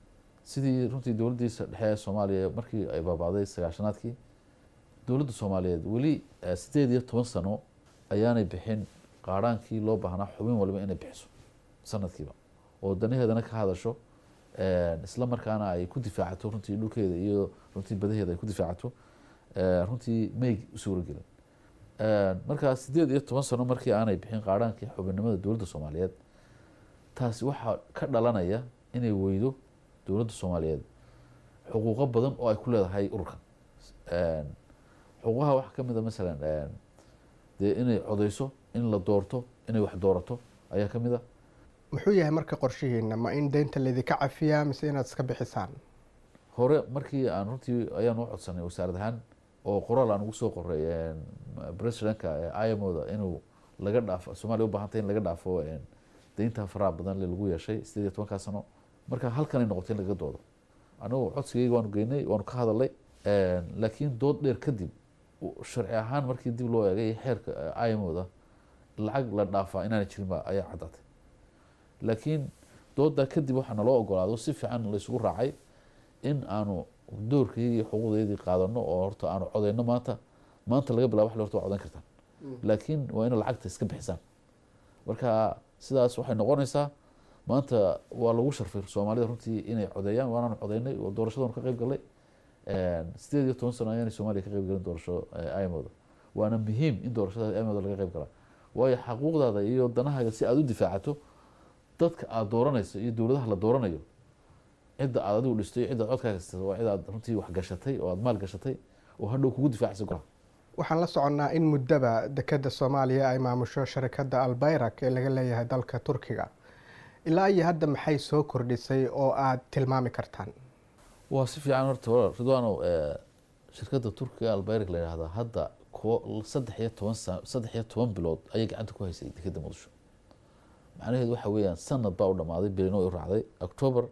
sidii runtii dowladdiisa dhexe ee soomaaliya markii ay baabacday sagaashanaadkii dowladda soomaaliyeed weli sideed iyo toban sano ayaanay bixin qaaraankii loo baahnaa xubin waliba inay bixiso sanadkiiba oo danaheedana ka hadasho isla markaana ay ku difaacato runtii dhulkeeda iyo runtii badaheeda ay ku difaacato runtii may u suuragelin markaa sideed iyo toban sano markii aanay bixin qaaraankii xubinnimada dowladda soomaaliyeed taasi waxaa ka dhalanaya inay weydo dowladda soomaaliyeed xuquuqo badan oo ay ku leedahay ururkan xuquuqaha waxaa kamid a masalan dee inay codeyso in la doorto inay wax doorato ayaa kamid a muxuu yahay marka qorshihiina ma in deynta laydinka cafiyaa mise inaad iska bixisaan hore markii aan runtii ayaan u codsanay wasaarad ahaan oo qoraal aan ugu soo qoray presidentka imoda inuu laga dhaafo soomaliya u baahantay in laga dhaafo deynta faraha badan le lagu yeeshay sideed iyo tobankaa sano marka halkanay noqotay in lagaga doodo anigu codsigeyga waanu geynay waanu ka hadalay laakiin dood dheer kadib sharci ahaan markii dib loo eegay xeerka imoda lacag la dhaafaa inaana jirin ba ayaa caddaatay laakiin doodaa kadib waxaa naloo ogolaado si fiican laysugu raacay in aanu doorkeygii xuquuqdeydii qaadano oo horta aanu codeyno maanta maanta laga bilaba wax horta waa codan kartaan laakiin waa ina lacagta iska bixisaan marka sidaas waxay noqonaysaa maanta waa lagu sharfay soomaalida runtii inay codeeyaan waanaanu codeynay oo doorashadanu ka qeyb galay sideed iyo toban sano ayaanay soomaaliya ka qeyb galin doorasho imoda waana muhiim in doorashada imoda laga qeyb galaa waayo xaquuqdaada iyo danahaaga si aada u difaacato dadka aada dooranayso iyo dowladaha la dooranayo cidda aad adigu dhistay iyo ciddaad codkaaga siisay waa cid aad runtii wax gashatay oo aada maal gashatay oo hadhow kugu difaacaysa golaha waxaan la soconnaa in muddaba dekeda soomaaliya ay maamusho sharikadda albayrak ee laga leeyahay dalka turkiga ilaa iyo hadda maxay soo kordhisay oo aada tilmaami kartaan waa si fiican horta walaal ridwaanow shirkadda turkiga albayrak la yidhahdaa hadda kuwo saddex iyo toban sa saddex iyo toban bilood ayay gacanta ku haysay dekeda muqdisho macnaheedu waxa weeyaan sanad baa u dhamaaday bilino u raacday october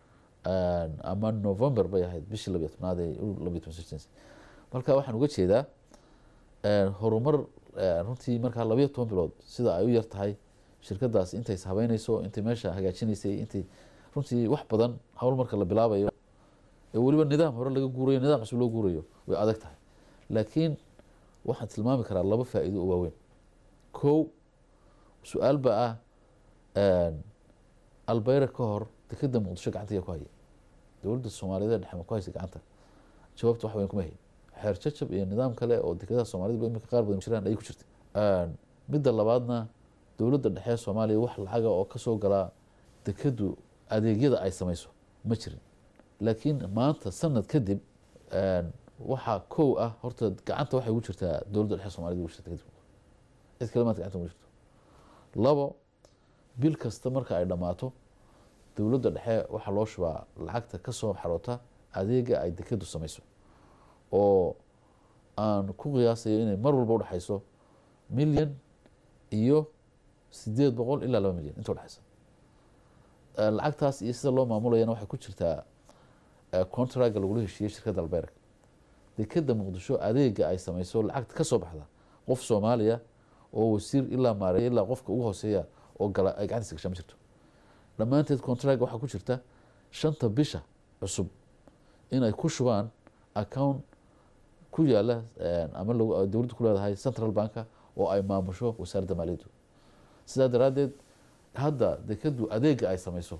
ama november bay ahayd bishii labiyo tobnaad ee labiyo toban sixteens marka waxaan uga jeedaa horumar runtii markaa labiyo toban bilood sida ay u yar tahay shirkadaas intay ishabeyneyso intay meesha hagaajinaysay intay runtii wax badan hawl marka la bilaabayo ee weliba nidaam hore laga guurayo nidaam cusub loo guurayo way adag tahay laakiin waxaan tilmaami karaa laba faa'iido oo waaweyn kow su-aal baa ah albayra ka hor dekeda muqdisho gacanta ayaa ku haya dowladda soomaaliyeed ee dhexe ma ku haysa gacanta jawaabta wax weyn kuma hayn xeer jajab iyo nidaam kale oo dekedaha soomaaliyed imika qaar badan jiraan ayay ku jirtay midda labaadna dowladda dhexe soomaaliya wax lacaga oo kasoo galaa dekedu adeegyada ay sameyso ma jirin laakiin maanta sanad kadib waxaa kow ah horta gacanta waxay ugu jirtaa dowladda dhexe soomaaliyed ugu jirta kadib cid kale maanta gacanta ugu jirto labo bil kasta marka ay dhammaato dowladda dhexe waxaa loo shubaa lacagta kasoo xaroota adeega ay dekedu sameyso oo aan ku qiyaasayo inay mar walba udhexayso milyan iyo sideed boqol ilaa laba milyan inta udhexaysa lacagtaas iyo sida loo maamulayana waxay ku jirtaa contraga lagula heshiiyey shirkadda albayrak dekeda muqdisho adeega ay sameyso lacagta kasoo baxda qof soomaaliya oo wasiir ilaa maareeya ilaa qofka ugu hooseeya oo gala ay gacantiisa gashaa ma jirto dhammaanteed contraga waxaa ku jirta shanta bisha cusub inay ku shubaan account ku yaala ama dowladda ku leedahay central banka oo ay maamusho wasaaradda maaliyaddu sidaa daraaddeed hadda dekedu adeega ay sameyso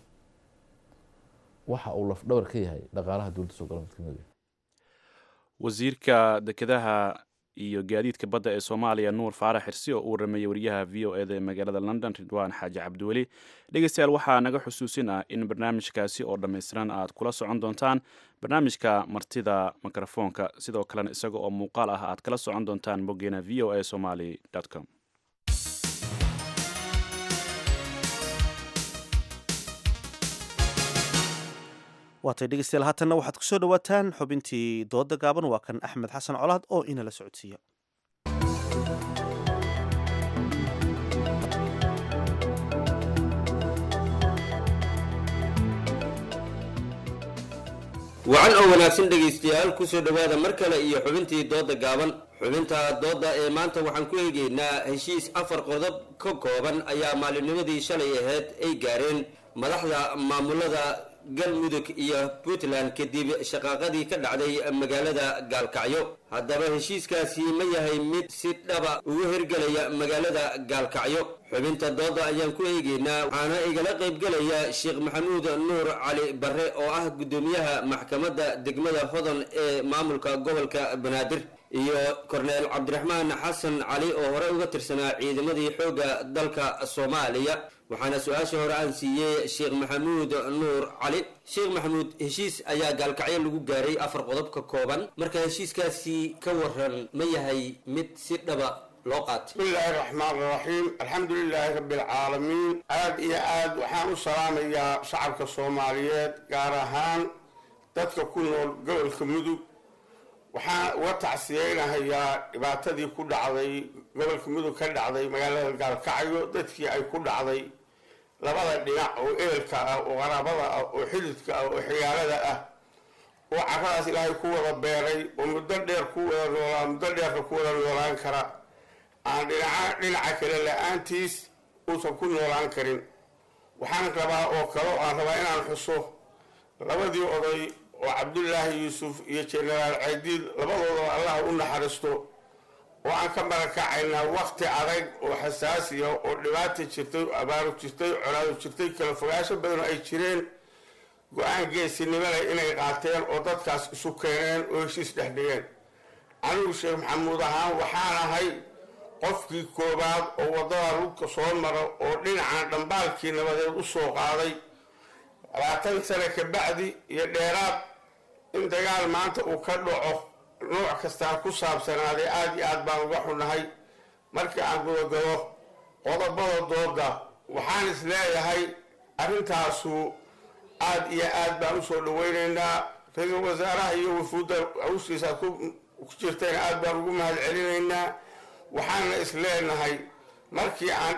waxa uu laf dhabar ka yahay dhaqaalaha dowladda soo gala mid kamid wasiirka dekedaha iyo gaadiidka badda ee soomaaliya nuur faarax xirsi oo u warameeyey wariyaha v o eda ee magaalada london ridwaan xaaji cabdiweli dhegeystayaal waxaa naga xusuusin ah in barnaamijkaasi oo dhammaystiran aad kula socon doontaan barnaamijka martida mikrofoonka sidoo kalena isaga oo muuqaal ah aad kala socon doontaan boggeena v o a somaly com waatay dhegeystayaal haatanna waxaad kusoo dhawaataan xubintii dooda gaaban waa kan axmed xasan colaad oo inala socodsiiya wacan oo wanaagsan dhegaystayaal kusoo dhowaada mar kale iyo xubintii dooda gaaban xubinta dooda ee maanta waxaan ku eegeynaa heshiis afar qodob ka kooban ayaa maalinnimadii shalay ahayd ay gaareen madaxda maamulada galmudug iyo puntland kadib shaqaaqadii ka dhacday magaalada gaalkacyo haddaba heshiiskaasi ma yahay mid si dhaba ugu hirgelaya magaalada gaalkacyo xubinta dooda ayaan ku eegeynaa waxaana igala qaybgelaya sheekh maxamuud nuur cali barre oo ah guddoomiyaha maxkamadda degmada hodan ee maamulka gobolka banaadir iyo korneel cabdiraxmaan xasan cali oo hore uga tirsanaa ciidamadii xoogga dalka soomaaliya waxaana su-aasha hore aan siiyey sheekh maxamuud nuur cali sheekh maxamuud heshiis ayaa gaalkacyo lagu gaaray afar qodob ka kooban marka heshiiskaasi ka waran ma yahay mid si dhaba loo qaatay bismillaahi raxmaan raxiim alxamdu lilaahi rabbi alcaalamiin aad iyo aad waxaan u salaamayaa shacabka soomaaliyeed gaar ahaan dadka ku nool gobolka mudug waxaan uga tacsiyeynahayaa dhibaatadii ku dhacday gobolka mudug ka dhacday magaalada gaalkacyo dadkii ay ku dhacday labada dhinac oo eelka ah oo qaraabada ah oo xididka ah oo xigaalada ah oo caradaas ilaahay ku wada beeray oo muddo dheer ku wada noolaa muddo dheerka ku wada noolaan kara aan dhinaca dhinaca kale la-aantiis uusan ku noolaan karin waxaan rabaa oo kale oo aan rabaa inaan xuso labadii oday oo cabdullaahi yuusuf iyo jenaraal caydiid labadooda allah u naxariisto oo aan ka marakacaynaa wakti adag oo xasaasiya oo dhibaata jirtay abaaru jirtay colaadu jirtay kala fogaasho badan ay jireen go-aan geesinimo leh inay qaateen oo dadkaas isu keeneen oo heshiis dhex dhigeen anigu sheekh maxamuud ahaan waxaan ahay qofkii koowaad oo waddada lugka soo mara oo dhinacan dhambaalkii nabadeed u soo qaaday labaatan sane ka bacdi iyo dheeraad in dagaal maanta uu ka dhaco nooc kastaa ku saabsanaaday aada iyo aad baan uga xunahay markii aan gudagalo qodobada dooda waxaan is leeyahay arrintaasu aada iyo aad baan usoo dhaweyneynaa ra-iisul wasaaraha iyo wafuudda hawshiisaad ku jirtayna aad baan ugu mahad celinaynaa waxaana is leenahay markii aan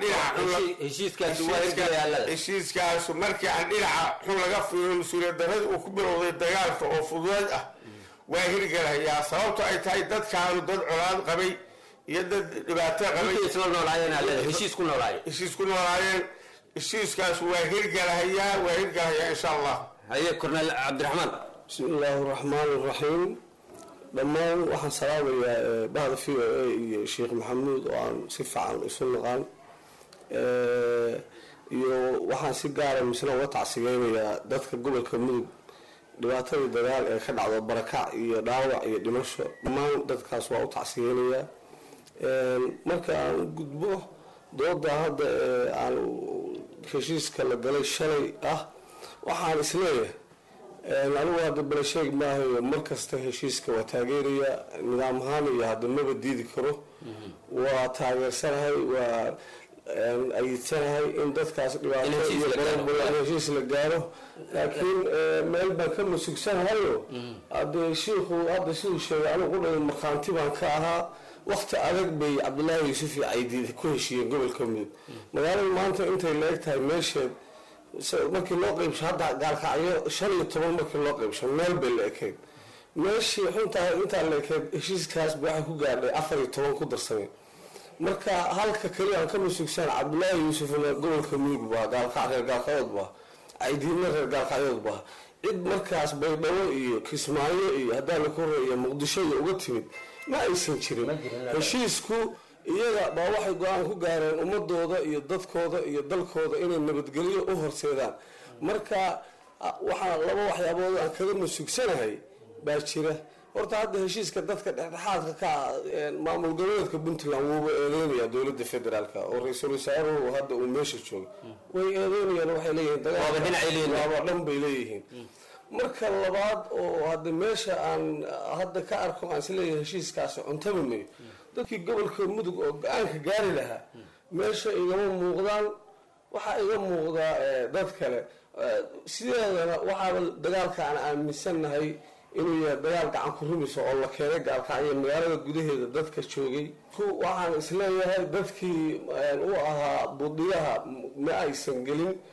dhinaca markii aan dhinaca xun laga fiiro mas-uuliyad daradii uu ku bilowday dagaalka oo fududeed ah waa hirgelayaa sababto ay tahay dadkaanu dad colaad qabay iyo dad dhibaato qabayheshiis ku noolaayeen heshiiskaas waa hirgelahayaa waa hirgelahayaa insha allah haye korneel cabdiraxmaan bismi illaahi raxmaan raxiim dhammaan waxaan salaamayaa bahda v o a iyo sheekh maxamuud oo aan si fiican isu naqaan iyo waxaan si gaara misna uga tacsigeynayaa dadka gobolka mudug dhibaatadii dagaal ee ka dhacdo barakac iyo dhaawac iyo dhimasho dhammaan dadkaas waa u tacsigeynayaa marka aan u gudbo dooda hadda ee aan heshiiska la galay shalay ah waxaan isleeyahay anigu hadda balesheeg maahayo mar kasta heshiiska waa taageeraya nidaam ahaan iyo hadda maba diidi karo waa taageersanahay waa ayidsanahay in dadkaas dhibaato iyo heshiis la gaaro laakiin meel baan ka masugsanahayo hadde shiikhu hadda siduu sheegay anigu qudhay markhaanti baan ka ahaa wakti adag bay cabdullaahi yuusuf iyo caydiid ku heshiiyeen gobolka mudug magaalada maanta intay la-eg tahay meesheed markii loo qeybsho hadda gaalkacyo shan iyo toban markii loo qeybsho meel bay la ekeyd meeshii xuntahay intaa la ekeyd heshiiskaasba waxay ku gaadhay afar iyo toban ku darsameen marka halka keliya aan ka masugsaan cabdullaahi yuusufna gobolka mudug baa gaalkac reer gaalkacyood baa caydiidna reer gaalkacyood baa cid markaas baydhabo iyo kismaayo iyo haddaan la korre iyo muqdisho iyo uga timid ma aysan jirin heshiisku iyaga baa waxay go-aan ku gaareen ummadooda iyo dadkooda iyo dalkooda inay nabadgelyo u horseedaan marka waxaa laba waxyaabood aan kaga masugsanahay baa jira horta hadda heshiiska dadka dhexdhexaadka ka maamul goboleedka puntland wuuba eedeynaya dowlada federaalk oo ra-iisul wasaaruhu hadda uu meesha jooga way eedeynayaan waxay leeyihiin dagaalwaaba dhan bay leeyihiin marka labaad oo hadda meesha aan hadda ka arko aan isleeyahay heshiiskaasi cuntaba mayo dadkii gobolka mudug oo go-aanka gaari lahaa meesha igama muuqdaan waxaa iga muuqdaa dad kale sideedana waxaaba dagaalka aan aaminsannahay inuu yahay dagaal gacan ku rumisa oo la keenay gaalkacyo magaalada gudaheeda dadka joogay waxaan isleeyahay dadkii u ahaa budiyaha ma aysan gelin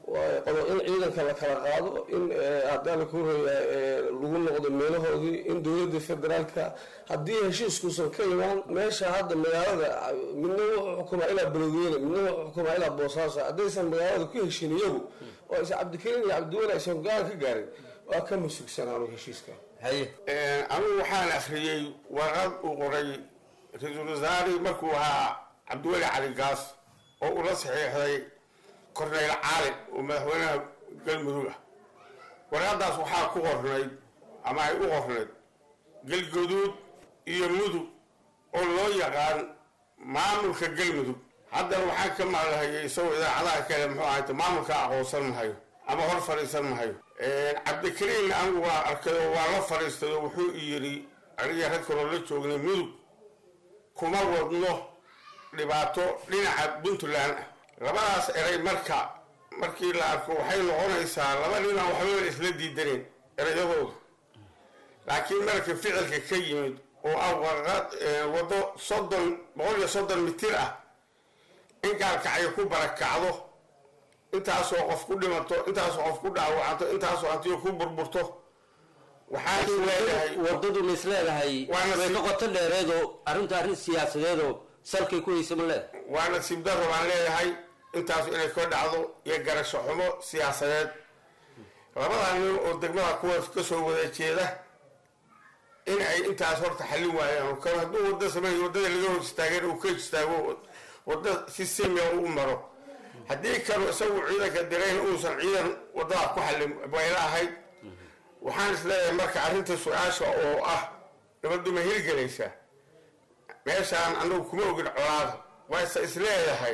in ciidanka la kala qaado in hadaa la kureeya lagu noqdo meelahoodii in dowladda federaalka haddii heshiiskuusan ka imaan meesha hadda magaalada midna wuxuu xukumaa ilaa beledweyne midna wuxuu xukumaa ilaa boosaaso haddaysan magaalada ku heshin iyagu oo aysan cabdikariin iyo cabdiweli aysan go-aan ka gaarin waa ka masugsanaan heshiiska anigu waxaan akhriyey warqad uu qoray ra-iisul wasaari markuu ahaa cabdiweli cali gaas oo ula saxiixday korneyl caali oo madaxweynaha galmudug ah warqadaas waxaa ku qornayd ama ay u qornayd galgaduud iyo mudug oo loo yaqaan maamulka galmudug haddana waxaan ka maqlahayay isagoo idaacadaha kale muxuu ahayta maamulka aqoonsan mahayo ama hor fadhiisan mahayo cabdikariin anigu waa arkay oo waa la fadhiistay oo wuxuu yidhi aniga rag kaloo la joognay mudug kuma wadno dhibaato dhinaca puntland ah labadaas eray marka markii la arko waxay noqonaysaa laba ninaan waxbaba isla diidaneen erayadooda laakiin marka ficilka ka yimid oo ah warqad waddo soddon boqol iyo soddon mitir ah in gaalkacyo ku barakacdo intaasoo qof ku dhimato intaasoo qof ku dhaawacanto intaasoo hantiyo ku burburto waxaan is leeyahay wadadu ma is leedahay Waana way si- ka qoto dheereedoo arrinta arrin siyaasadeedoo salkay ku haysa ma leedahay waa nasiib darro baan leeyahay intaasu inay ka dhacdo iyo garasho xumo siyaasadeed labadaa nin oo degmada kuwaas ka soo wada jeeda in ay intaas horta xallin waayaan kan hadduu wadda sameeyo waddada laga hor istaageen uu ka istaago wadda si simiya u maro haddii kanu isagu ciidanka dirayn uusan ciidan waddada ku xallin bayla ahayd waxaan is leeyahay marka arrinta su-aasha oo ah nabaddu ma hirgelaysaa meeshaan anagu kuma ogin colaada waase is leedahay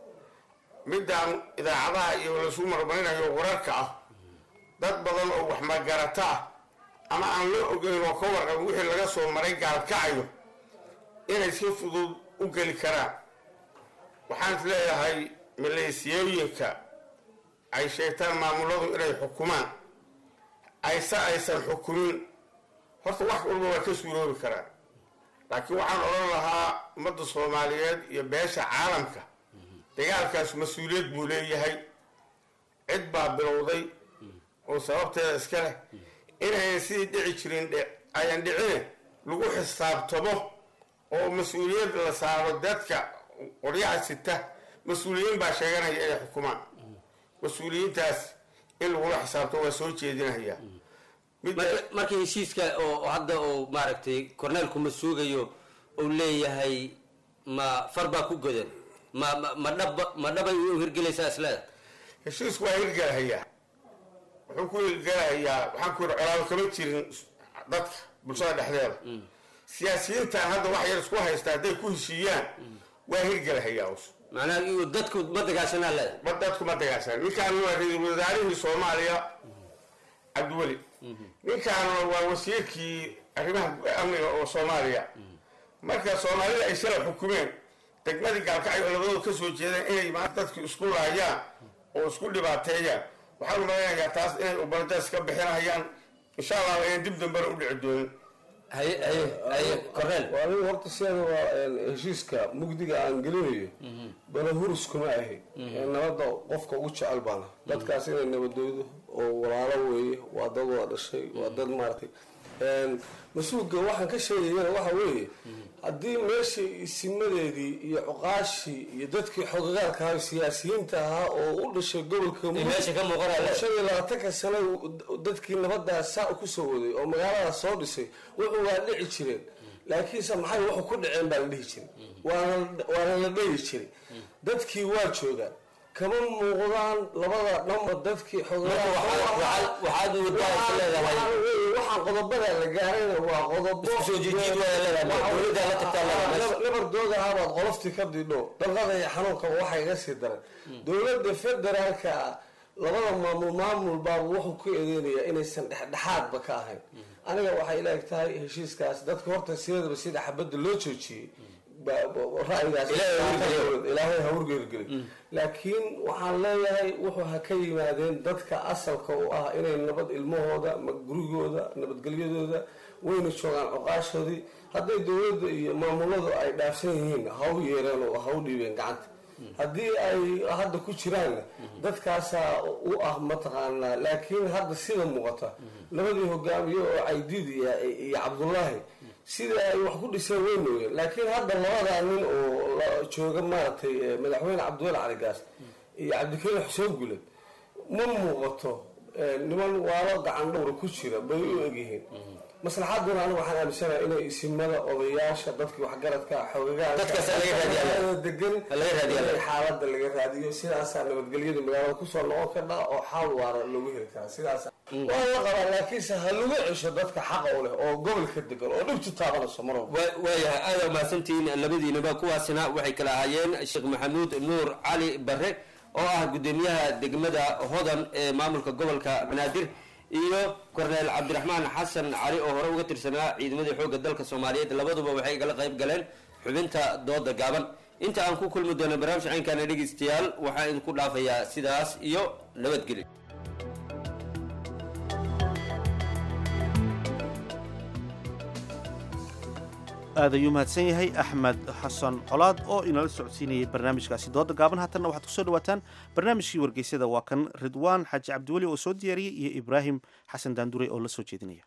midaan idaacadaha iyo lasu marmarinayo wararka ah dad badan oo wax magarata ah ama aan la ogeyn oo ka warqabin wixii laga soo maray gaalkacayo inay si fudud u geli karaan waxaan is leeyahay maleesiyooyinka ay sheegtaan maamuladu inay xukumaan ayse aysan xukumin horta wax walba waa ka suuroobi karaan laakiin waxaan odhan lahaa ummadda soomaaliyeed iyo beesha caalamka dagaalkaas mas-uuliyad buu leeyahay cid baa bilowday oo sababteeda iska leh inayan sidii dhici jirin dhe- ayan dhicine lagu xisaabtamo oo mas-uuliyad la saaro dadka qoryaha sita mas-uuliyiin baa sheeganaya inay xukumaan mas-uuliyiintaas in lagula xisaabto waa soo jeedinaya Marka- marka heshiiska oo oo hadda oo maaragtay korneelku ma suugayo uu leeyahay ma far baa ku godan ma ma- ma dhaba ma dhabay u hirgelaysaa isleeda heshiisku waa hirgalahayaa wuxuu ku hirgalahayaa waxaan ku yidhi colaado kama jirin dadka bulshada dhexdeeda siyaasiyiintan hadda wax yar isku haysta hadday ku heshiiyaan waa hirgalahayaa us macnaha iyo dadku ma dagaashanaa leeda ma dadku ma dagaashan ninkaan waa ra-iisul wasaarihii soomaaliya cabdiweli ninkaana waa wasiirkii arrimaha amniga oo soomaaliya marka soomaalida ay shala xukumeen degmadii gaalkacyo oo labadooda ka soo jeedeen inay maanta dadku isku laayaan oo isku dhibaateeyaan waxaan umaleynayaa taas inay ubaladaas ka bixinayaan insha allah ayaan dib dambena u dhici doonin waa anigu horta sideeda waa heshiiska mugdiga aan gelinayo balahurus kuma ahi nabadda qofka ugu jecel baana dadkaas inay nabadoodo oo walaalo weeye waa dad wada dhashay waa dad maaragtay mas-uulka waxaan ka sheegayana waxa weeye haddii meeshii isimadeedii iyo cuqaashii iyo dadkii xogagaalka ahaa siyaasiyiinta ahaa oo u dhashay gobolka Mudug- meesha ka muuqanaya. oo shan iyo labaatanka sano uu- dadkii nabadaas saa kusoo waday oo magaaladaas soo dhisay wuxuu waa dhici jireen laakiinse maxay wuxuu ku dhaceen baa la dhihi jiray waana waana la dhehi jiray dadkii waa joogaan kama muuqdaan labada dhanba dadkii Marka waxaad- waxaad- waxaad waddaa is leedahay. waxaan qodobada la gaarayna waa qodobo Isku soo jiijiid waa leedahay. Dowladda la tagtaa leedahay meesha. nabardooda ahabaad qoloftii ka didho dhaqada iyo xanuunkaba waxa iga sii daran dowladda federaalka ah labada maamul maamul baaba wuxuu ku eedeynayaa inaysan dhexdhexaadba ka ahayn aniga waxay ila eg tahay heshiiskaas dadka horta sideedaba sida xabadda loo joojiyey ba- ba- ra'yigaas ilaahay ha hurgeelgelin laakiin waxaan leeyahay wuxuu ha ka yimaadeen dadka asalka u ah inay nabad ilmahooda ma gurigooda nabadgelyadooda wayna joogaan cuqaashoodii hadday dowladda iyo maamuladu ay dhaafsan yihiin ha u yeereen oo ha u dhiibeen gacanta haddii ay hadda ku jiraanna dadkaasaa u ah mataqaanaa laakiin hadda sida muuqata labadii hogaamiye oo caydiid iyo iyo cabdullaahi sida ay wax ku dhiseen way mooyeen laakiin hadda labadaa nin oo la- jooga maaragtay eh, madaxweyne cabdiweli cali gaas iyo cabdikariim xuseen guled ma muuqato eh, niman waalo gacan dhowra ku jira bay u egyihiin maslaxaduna anigu waxaan aaminsanahay inay isimada odayaasha dadkii waxgaradka Dadkaas laga raadiyaa. xogagaanka degan Laga raadiyaa. inay xaaladda laga raadiyo sidaasaa nabadgelyada magaalada kusoo noqon kardha oo xaal waara loogu heli karaa sidaas waa la qabaa laakiinse ha lagu cesho dadka xaqa u leh oo gobolka degan oo dhibtu taabanayso mar walba Wa- waayahay aada mahadsantihiin labadiinaba kuwaasina waxay kala ahaayeen sheekh maxamuud nuur cali bare oo ah gudoomiyaha degmada hodan ee maamulka gobolka banaadir iyo korneel cabdiraxmaan xasan cali oo hore uga tirsanaa ciidamadii xoogga dalka soomaaliyeed labaduba waxay igala qayb galeen xubinta dooda gaaban inta aan ku kulmi doono barnaamij caynkaana dhegeystayaal waxaa idinku dhaafayaa sidaas iyo nabadgelyo aad ayuu mahadsan yahay axmed xasan colaad oo inala socodsiinayay barnaamijkaasi dooda gaaban haatanna waxaad kusoo dhawaataan barnaamijkii wargeysyada waa kan ridwaan xaaji cabdiweli oo soo diyaariyey iyo ibraahim xasan daandure oo la soo jeedinaya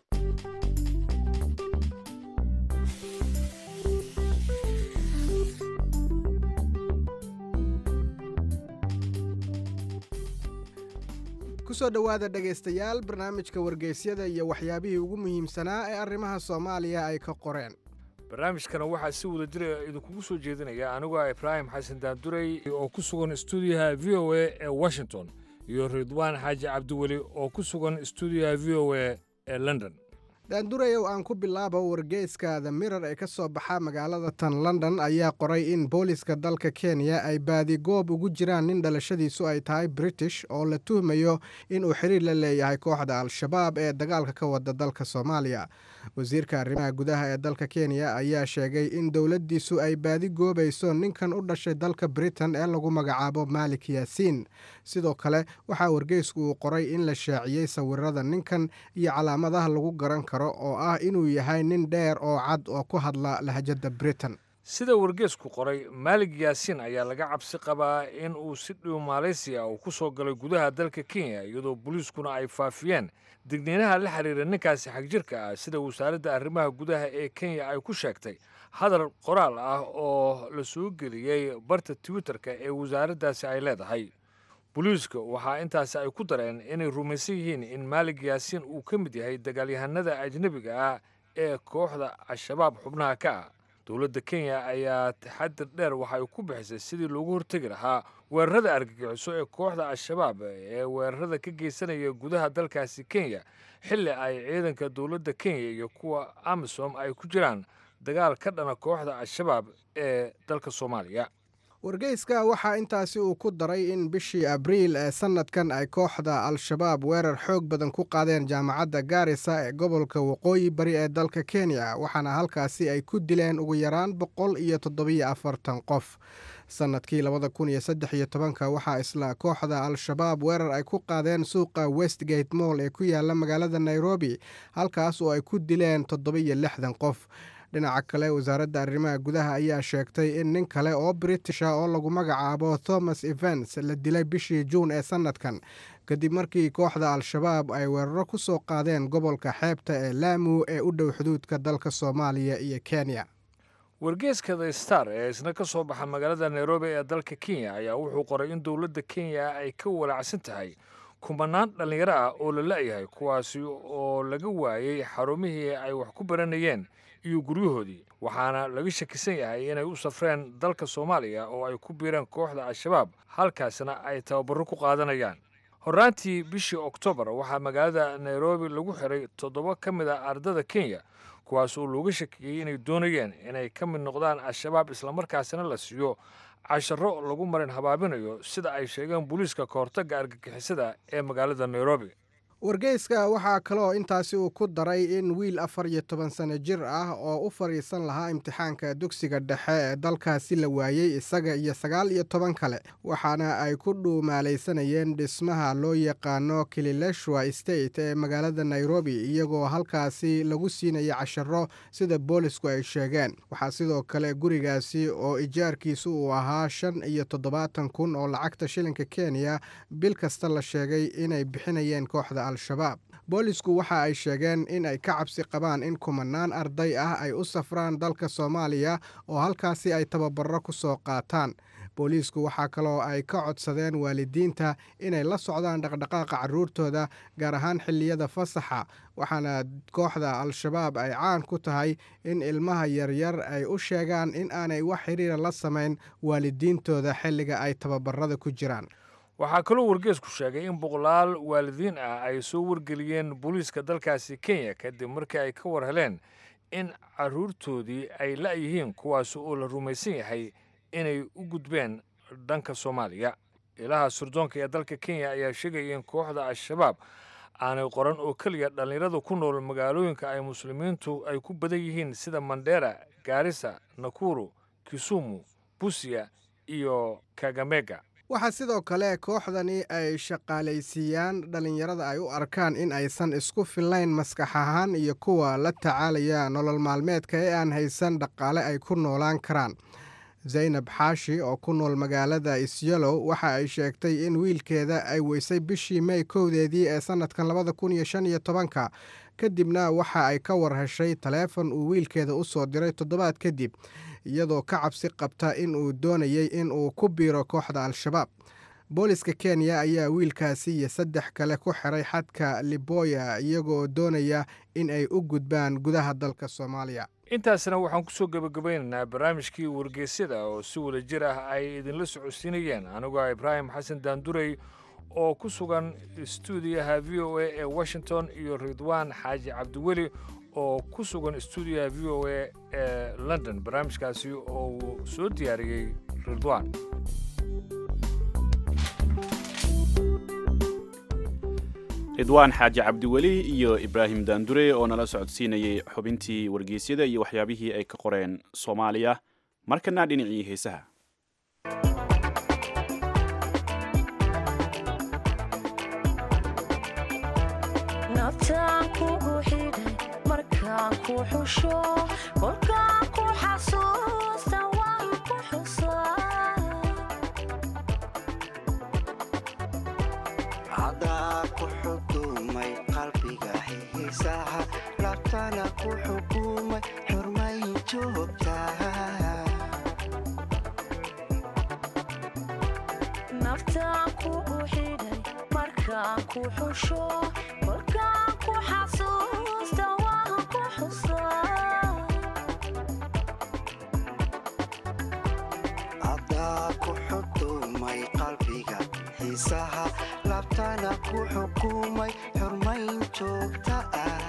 kusoo dhowaada dhegaystayaal barnaamijka wargeysyada iyo waxyaabihii ugu muhiimsanaa ee arrimaha soomaaliya ay ka qoreen barnaamijkana waxaa si wada jira idinkugu soo jeedinaya anigoo ah ibraahim xasan daandurey oo ku sugan stuudiyaha v o a ee washington iyo ridwaan xaaji cabdiweli oo ku sugan stuudiyaha v o a ee london daandurayow aan ku bilaabo wargeyska the mirar ee ka soo baxa magaalada tan london ayaa qoray in booliska dalka kenya ay baadigoob ugu jiraan nin dhalashadiisu ay tahay british oo la tuhmayo inuu xiriir la leeyahay kooxda al-shabaab ee dagaalka ka wada dalka soomaaliya wasiirka arrimaha gudaha ee dalka kenya ayaa sheegay in dowladdiisu ay baadi goobayso ninkan u dhashay dalka britain ee lagu magacaabo malik yaasiin sidoo kale waxaa wargeysku uu qoray in la shaaciyey sawirada ninkan iyo calaamadaha lagu garan karo oo ah inuu yahay nin dheer oo cad oo ku hadla lahjadda britain sida wargeesku qoray maalig yaasiin ayaa laga cabsi qabaa in uu si dhiw maaleysiya uu ku soo galay gudaha dalka kenya iyadoo booliiskuna ay faafiyeen digniinaha la xiriira ninkaasi xagjirka ah sida wasaaradda arrimaha gudaha ee kenya ay ku sheegtay hadal qoraal ah oo la soo geliyey barta twitterka ee wasaaraddaasi ay leedahay booliiska waxaa intaasi ay ku dareen inay rumaysan yihiin in maalig yaasiin uu ka mid yahay dagaalyahanada ajnebiga ah ee kooxda al-shabaab xubnaha ka ah dowladda kenya ayaa taxadir dheer waxa ay ku bixisay sidii loogu hortegi lahaa weerarada argagixiso ee kooxda al-shabaab ee weerarada ka geysanaya gudaha dalkaasi kenya xilli ay ciidanka dowladda kenya iyo kuwa amisom ay ku jiraan dagaal ka dhana kooxda al-shabaab ee dalka soomaaliya wargeyska waxaa intaasi uu ku daray in bishii abriil ee sannadkan ay kooxda al-shabaab weerar xoog badan ku qaadeen jaamacadda gaarisa ee gobolka waqooyi bari ee dalka kenya waxaana halkaasi ay ku dileen ugu yaraan boqol iyo toddobiyo afartan qof sannadkii labada kun iyo saddex iyo tobanka waxaa isla kooxda al-shabaab weerar ay ku qaadeen suuqa westgate moll ee ku yaala magaalada nairobi halkaas oo ay ku dileen toddobiyo lixdan qof dhinaca kale wasaaradda arrimaha gudaha ayaa sheegtay in nin kale oo britisha oo lagu magacaabo thomas evans la dilay bishii juun ee sannadkan kadib markii kooxda al-shabaab ay weeraro ku soo qaadeen gobolka xeebta ee laamu ee u dhow xuduudka dalka soomaaliya iyo kenya wargeeska the star ee isna ka soo baxa magaalada nairobi ee dalka kenya ayaa wuxuu qoray in dowladda kenya ay ka walaacsan tahay kumanaan dhallinyaro ah oo la la'yahay kuwaasi oo laga waayey xarumihii ay wax ku baranayeen iyo guryahoodii waxaana laga shakisan yahay inay u safreen dalka soomaaliya oo ay ku biireen kooxda al-shabaab halkaasna ay tababaro ku qaadanayaan horraantii bishii oktoobar waxaa magaalada nairobi lagu xiray toddoba ka mid a ardada kenya kuwaas oo looga shakiyey inay doonayeen inay ka mid noqdaan al-shabaab islamarkaasina la siiyo casharo lagu marin habaabinayo sida ay sheegeen booliiska kahortagga argagixisada ee magaalada nairobi wargeyska waxaa kaloo intaasi uu ku daray in wiil afar iyo toban sano jir ah oo u fadhiisan lahaa imtixaanka dugsiga dhexe ee dalkaasi la waayey isaga iyo sagaal iyo toban kale waxaana ay ku dhuumaalaysanayeen dhismaha loo yaqaano kilileshwa state ee magaalada nairobi iyagoo halkaasi lagu siinaya casharo sida boolisku ay sheegeen waxaa sidoo kale gurigaasi oo ijaarkiisu uu ahaa shan iyo toddobaatan kun oo lacagta shilinka kenya bil kasta la sheegay inay bixinayeen kooxda al-shabaab boolisku waxa ay sheegeen in ay ka cabsi qabaan in kumanaan arday ah ay u safraan dalka soomaaliya oo halkaasi ay tababaro ku soo qaataan booliisku waxaa kaloo ay ka codsadeen waalidiinta inay la socdaan dhaqdhaqaaqa carruurtooda gaar ahaan xilliyada fasaxa waxaana kooxda al-shabaab ay caan ku tahay in ilmaha yaryar ay u sheegaan in aanay wax xiriira la samayn waalidiintooda xilliga ay tababarada ku jiraan waxaa kaloo wargeesku sheegay in boqolaal waalidiin ah ay soo wargeliyeen booliiska dalkaasi kenya kadib markii ay ka war heleen in carruurtoodii ay la'yihiin kuwaas oo la rumaysan yahay inay u gudbeen dhanka soomaaliya ilaha surdoonka ee dalka kenya ayaa sheegaya in kooxda al-shabaab aanay qoran oo keliya dhallinyarada ku nool magaalooyinka ay muslimiintu ay ku badan yihiin sida mandera gaarisa nakuru kisumu busia iyo kagamega waxaa sidoo kale kooxdani ay shaqaalaysiiyaan dhallinyarada ay u arkaan in aysan isku fillayn maskax ahaan iyo kuwa la tacaalaya nolol maalmeedka ee aan haysan dhaqaale ay ku noolaan karaan zaynab xaashi oo ku nool magaalada isyalow waxa ay sheegtay in wiilkeeda ay weysay bishii mey kowdeedii ee sannadkan labada kun iyo shan iyo tobanka kadibna waxa ay ka war heshay taleefon uu wiilkeeda u soo diray toddobaad kadib iyadoo ka cabsi qabta in uu doonayay in uu ku biiro kooxda al-shabaab booliska kenya ayaa wiilkaasi iyo saddex kale ku xiray xadka liboya iyagoo doonaya in ay u gudbaan gudaha dalka soomaaliya intaasna waxaan kusoo gebagabaynaynaa barnaamijkii wargeysyada oo si wada jir ah ay idinla socodsiinayeen anigoo ibraahim xasan daandurey oo ku sugan stuudiyaha v o a ee washington iyo ridwaan xaaji cabdiweli oo ku sugan stuudiyaha v o a ee london barnaamijkaasi oo uu soo diyaariyey ridwaan ridwaan xaaji cabdiweli iyo ibraahim daandure oo nala socodsiinayay xubintii wargeysyada iyo waxyaabihii ay ka qoreen soomaaliya markana dhinacii heesaha naftaan kugu xidhay markaan ku xusho kolkaan ku xasuusta waan ku xusaa cadaa ku xukumay qalbiga xiisaha labtana ku xukumay xurmayn joogtaa naftaan kugu xidhay markaan ku xusho kolkaan ku xasuusta waan ku xusaa cadaa ku xukumay qalbiga xiisaha labtana ku xukumay xurmayn joogta ah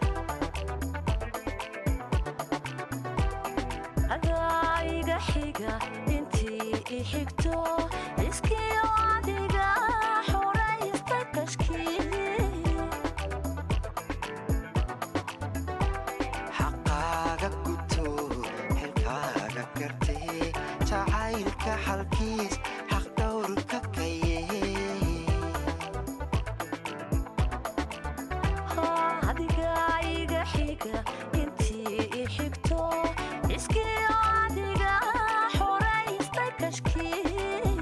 adaa iga xiga intii i xigto iskiyo adiga xoraysta kashkii xaqaaga guto xilkaaga gartee jacaylka xalkiis xaq dhowrka kaye adiga iga xiga intii i xigto iskiyo adiga xoraysta kashkii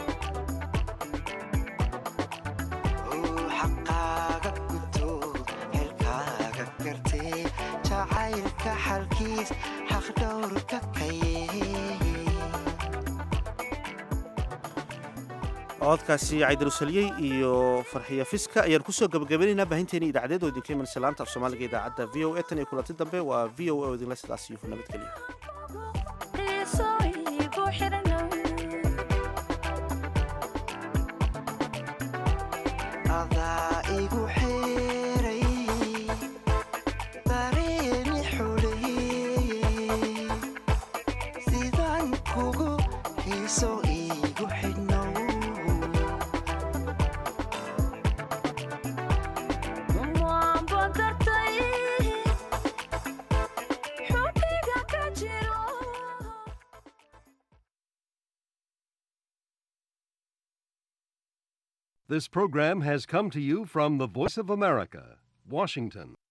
xaqaaga guto xilkaaga gartee jacaylka xalkiis xaq dhowrka kaye codkaasi caydarusaliyey iyo farxiya fiska ayaan kusoo gabagabaynaynaa baahinteeni idaacadeed oo idinka iman salaanta af soomaaliga idaacadda v o a tan iyo kulanti dambe waa v o a oo idinla sidaas iyo nabadgelya qiiso igu xidhnow adaa igu xeeray dareemi xuleeyey sidaan kugu xiiso igu xidhnow This program has come to you from the Voice of America, Washington.